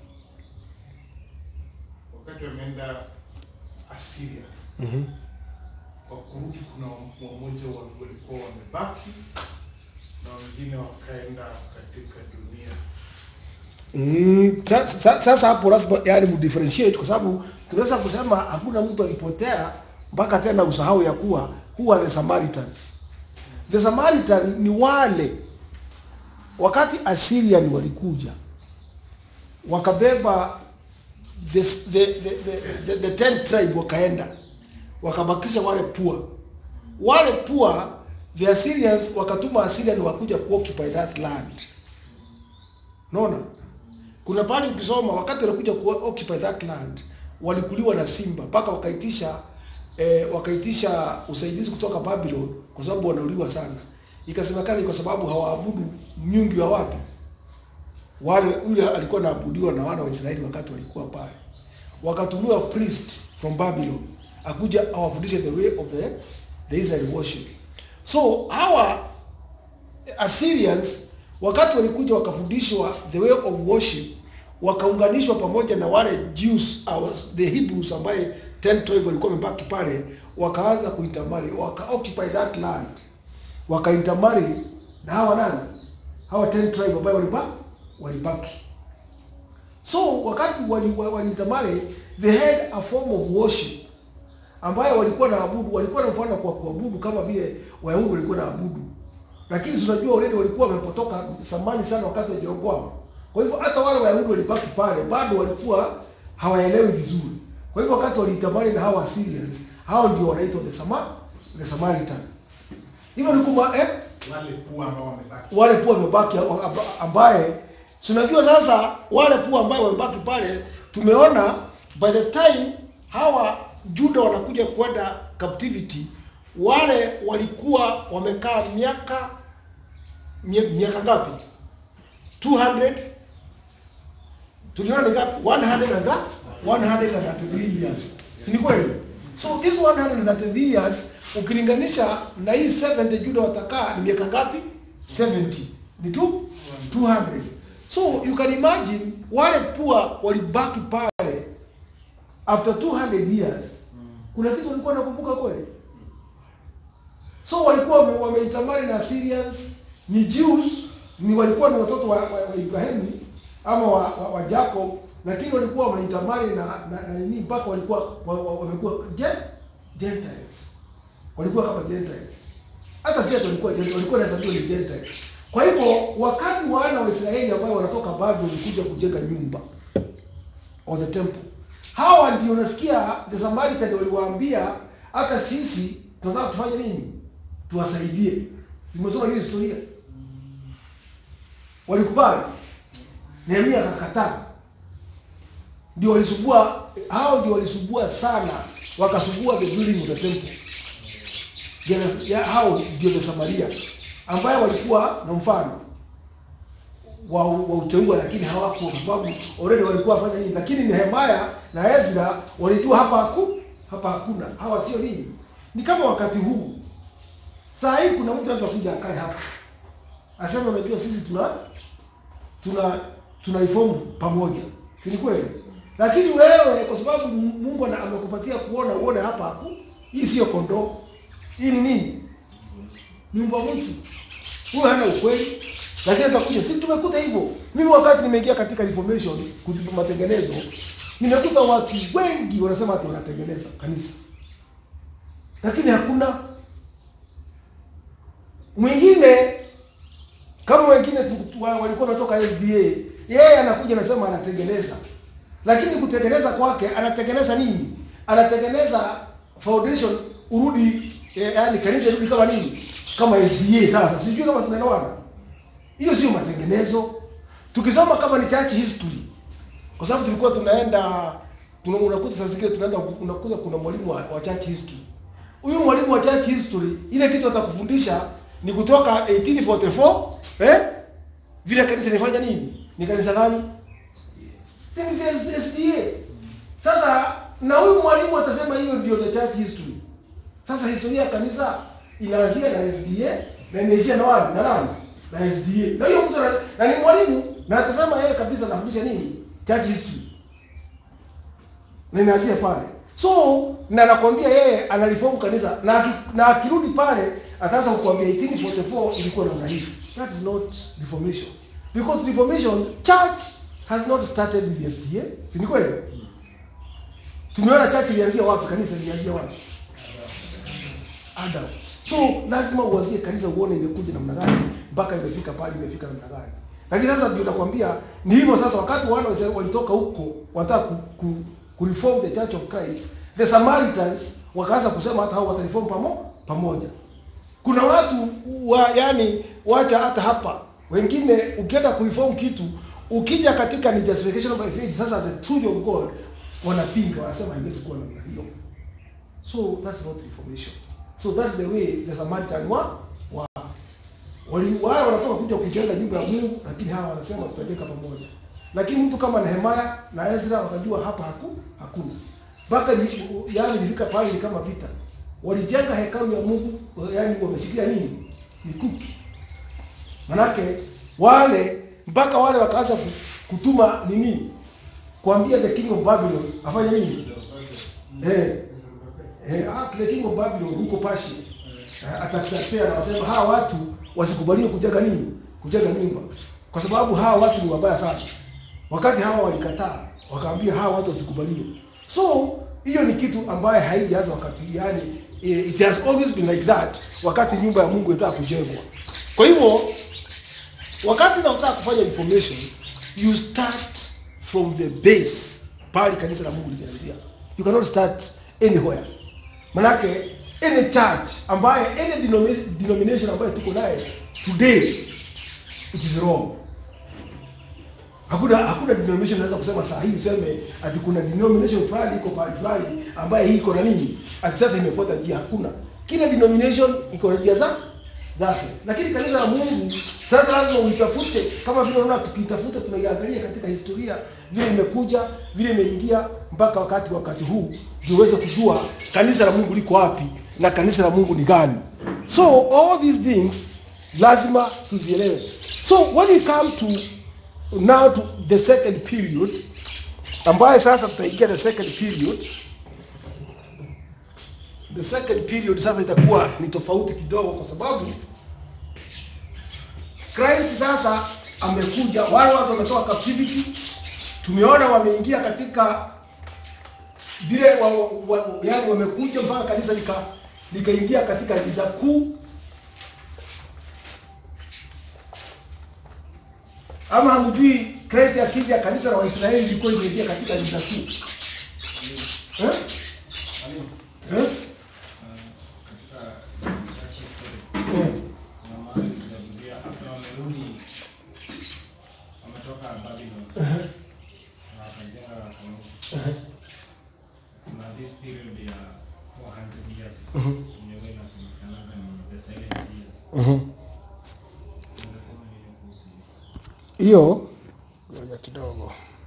wakati wameenda Asiria kwa kurudi, kuna wamoja wa- walikuwa wamebaki na wengine wakaenda katika dunia. Mm, sa- sa- sasa hapo lazima yani mdifferentiate kwa sababu tunaweza kusema hakuna mtu alipotea mpaka tena usahau ya kuwa who are the Samaritans. The Samaritan ni wale wakati Assyrian walikuja wakabeba the, the, the, the, the, the ten tribe wakaenda wakabakisha wale pua wale pua the Assyrians wakatuma Assyrian wakuja kuoccupy that land Unaona? Kuna pale ukisoma wakati wanakuja ku occupy that land walikuliwa na simba mpaka wakaitisha eh, wakaitisha usaidizi kutoka Babylon kwa sababu wanauliwa sana. Ikasemekana ni kwa sababu hawaabudu miungu wa wapi? Wale yule alikuwa anaabudiwa na wana wa Israeli wakati walikuwa pale. Wakatumiwa priest from Babylon akuja awafundishe the way of the, the Israel worship. So hawa Assyrians wakati walikuja wakafundishwa the way of worship, wakaunganishwa pamoja na wale Jews au the Hebrews ambaye 10 tribe walikuwa wamebaki pale, wakaanza kuintermarry, waka occupy that land, wakaintermarry na hawa nani, hawa 10 tribe ambayo walibaki walibaki. So wakati wali- wa- waliintermarry, they had a form of worship ambayo walikuwa na abudu, walikuwa na mfano kwa kuabudu kama vile Wayahudi walikuwa na abudu, lakini si unajua already walikuwa wamepotoka zamani sana wakati wa Jeroboamu. Kwa hivyo hata wale Wayahudi walibaki pale, bado walikuwa hawaelewi vizuri. Kwa hivyo wakati waliitamani na hawa Assyrians, hao ndio wanaitwa the Sama, the Samaritan. Hivyo ni kuma eh, wale pua ambao wamebaki wale pua wamebaki amba- ambaye si unajua sasa wale pua ambaye wamebaki pale tumeona by the time hawa juda wanakuja kwenda captivity wale walikuwa wamekaa miaka mie- miaka ngapi 200 tuliona ni ngapi 100 and that 133 years si ni kweli so this 133 years ukilinganisha na hii 70 juda watakaa ni miaka ngapi 70 ni tu 200 so you can imagine wale pua walibaki pale after 200 years kuna kitu walikuwa nakumbuka kweli so walikuwa wame- wameitamani na Syrians ni Jews ni walikuwa ni watoto wa, wa, wa Ibrahimu ama wa, wa, wa Jacob lakini walikuwa wameitamani na na, na nini mpaka walikuwa wa- wa- wamekuwa gen, Gentiles walikuwa kama Gentiles hata si ati walikuwa Gentiles, walikuwa wanahesabiwa ni Gentiles kwa hivyo wakati wana wa Israeli ambao wanatoka Babeli kuja kujenga nyumba or the temple. Hawa ndio unasikia the Samaritan waliwaambia hata sisi tunataka tufanye nini? Tuwasaidie. Simesoma hiyo historia. Walikubali. Nehemia akakataa. Ndio walisubua hao ndio walisubua sana, wakasubua the building of the temple. Jana- ya- hao ndio the Samaria ambayo walikuwa na mfano wa, wa uteua lakini hawakuwa kwa sababu already walikuwa wafanya nini, lakini Nehemia na Ezra walijua hapa haku, hapa hakuna hawa sio nini. Ni kama wakati huu saa hii kuna mtu anaweza kuja akae hapa aseme, unajua sisi tuna tuna tuna reform pamoja, si ni kweli? Lakini wewe kwa sababu Mungu ana- amekupatia kuona uone hapa haku, hii sio kondoo, hii ni nini? Nyumba mwitu. Huyo hana ukweli. Lakini atakuja, si tumekuta hivyo. Mimi wakati nimeingia katika reformation kujibu matengenezo, nimekuta watu wengi wanasema ati wanatengeneza kanisa. Lakini hakuna mwingine kama wengine tu- wa- walikuwa wanatoka SDA, yeye anakuja anasema anatengeneza, lakini kutengeneza kwake anatengeneza nini? Anatengeneza foundation urudi, eh, yani kanisa irudi kama nini? Kama SDA. Sasa sijui kama tunaelewana. Hiyo sio matengenezo. Tukisoma kama ni church history, kwa sababu tulikuwa tunaenda tuna, unakuta saa zingine tunaenda unakuta kuna mwalimu wa, wa church history. Huyu mwalimu wa church history, ile kitu atakufundisha ni kutoka 1844 eh, vile kanisa linafanya nini? Ni kanisa gani? Si ni SDA. Sasa na huyu mwalimu atasema hiyo ndio the church history. Sasa historia ya kanisa inaanzia na SDA na inaishia na wapi? Na nani? Na SDA. Na hiyo mtu ana- na ni mwalimu na atasema yeye kabisa anafundisha nini? Church history. Na inaanzia pale. So na nakwambia yeye analiform kanisa na aki- na akirudi pale ataanza kukuambia 1844 ilikuwa namna hii. That is not reformation. Because reformation church has not started with SDA. Si ni kweli? Tumeona church ilianzia wapi? Kanisa ilianzia wapi? Adam. So lazima uanzie kanisa uone imekuja namna gani mpaka imefika pale imefika namna gani. Lakini sasa ndio nakwambia ni hivyo sasa wakati wana wa Israeli walitoka huko wanataka ku, ku, ku reform the church of Christ. The Samaritans wakaanza kusema hata hao watareform pamo, pamoja. Kuna watu wa yani wacha hata hapa wengine ukienda kureform kitu ukija katika ni justification by faith sasa the truth of God wanapinga wanasema haiwezi kuwa namna hiyo. So that's not reformation. So that's the way the Samaritan wa wa wali wale wanatoka kuja kujenga nyumba ya Mungu, lakini hawa wanasema tutajenga pamoja. Lakini mtu kama Nehemia na Ezra wakajua hapa haku hakuna. Mpaka ni- yaani ilifika pale ni kama vita. Walijenga hekalu ya Mungu, yaani wameshikilia nini? Mikuki. Manake wale mpaka wale wakaanza ku- kutuma nini kuambia the king of babylon afanye nini eh eh ah, the king of babylon huko pashi eh, atakusaksia na wasema hawa watu wasikubaliwe kujenga nini kujenga nyumba kwa sababu hawa watu ni wabaya sana wakati hawa walikataa wakaambia hawa watu wasikubaliwe so hiyo ni kitu ambaye haijaanza wakati yani eh, it has always been like that wakati nyumba ya mungu inataka kujengwa kwa hivyo wakati unataka kufanya information you start from the base pale kanisa la mungu lilianzia you cannot start anywhere manake any church ambaye any denomi- denomination ambayo tuko naye today it is wrong hakuna hakuna denomination inaweza kusema saa hii useme ati kuna denomination fulani iko pahali fulani ambaye hii iko na nini ati sasa imefuata njia hakuna kila denomination iko na njia za zake lakini kanisa la mungu sasa lazima uitafute kama vile unaona tukiitafuta tunaiangalia katika historia vile imekuja vile imeingia mpaka wakati wakati huu ndio uweze kujua kanisa la mungu liko wapi na kanisa la mungu ni gani so all these things lazima tuzielewe so when we come to now to the second period ambaye sasa tutaingia the second period the second period sasa itakuwa ni tofauti kidogo kwa sababu Christ sasa amekuja, wale watu wametoka captivity, tumeona wameingia katika vile wa, wa, wa, yani wamekuja mpaka kanisa lika likaingia katika giza kuu. Ama hamjui Christ akija kanisa la Waisraeli lilikuwa limeingia katika giza kuu. Eh? Yes? katika church history Eh. kuna mahali tunaguzia after wamerudi wametoka Babylon na wakajenga kanisa. Kuna this period ya 400 years yenye huwa inasemekanaga ni the silent years. Unasema nini kuhusu hiyo? Hiyo ngoja kidogo.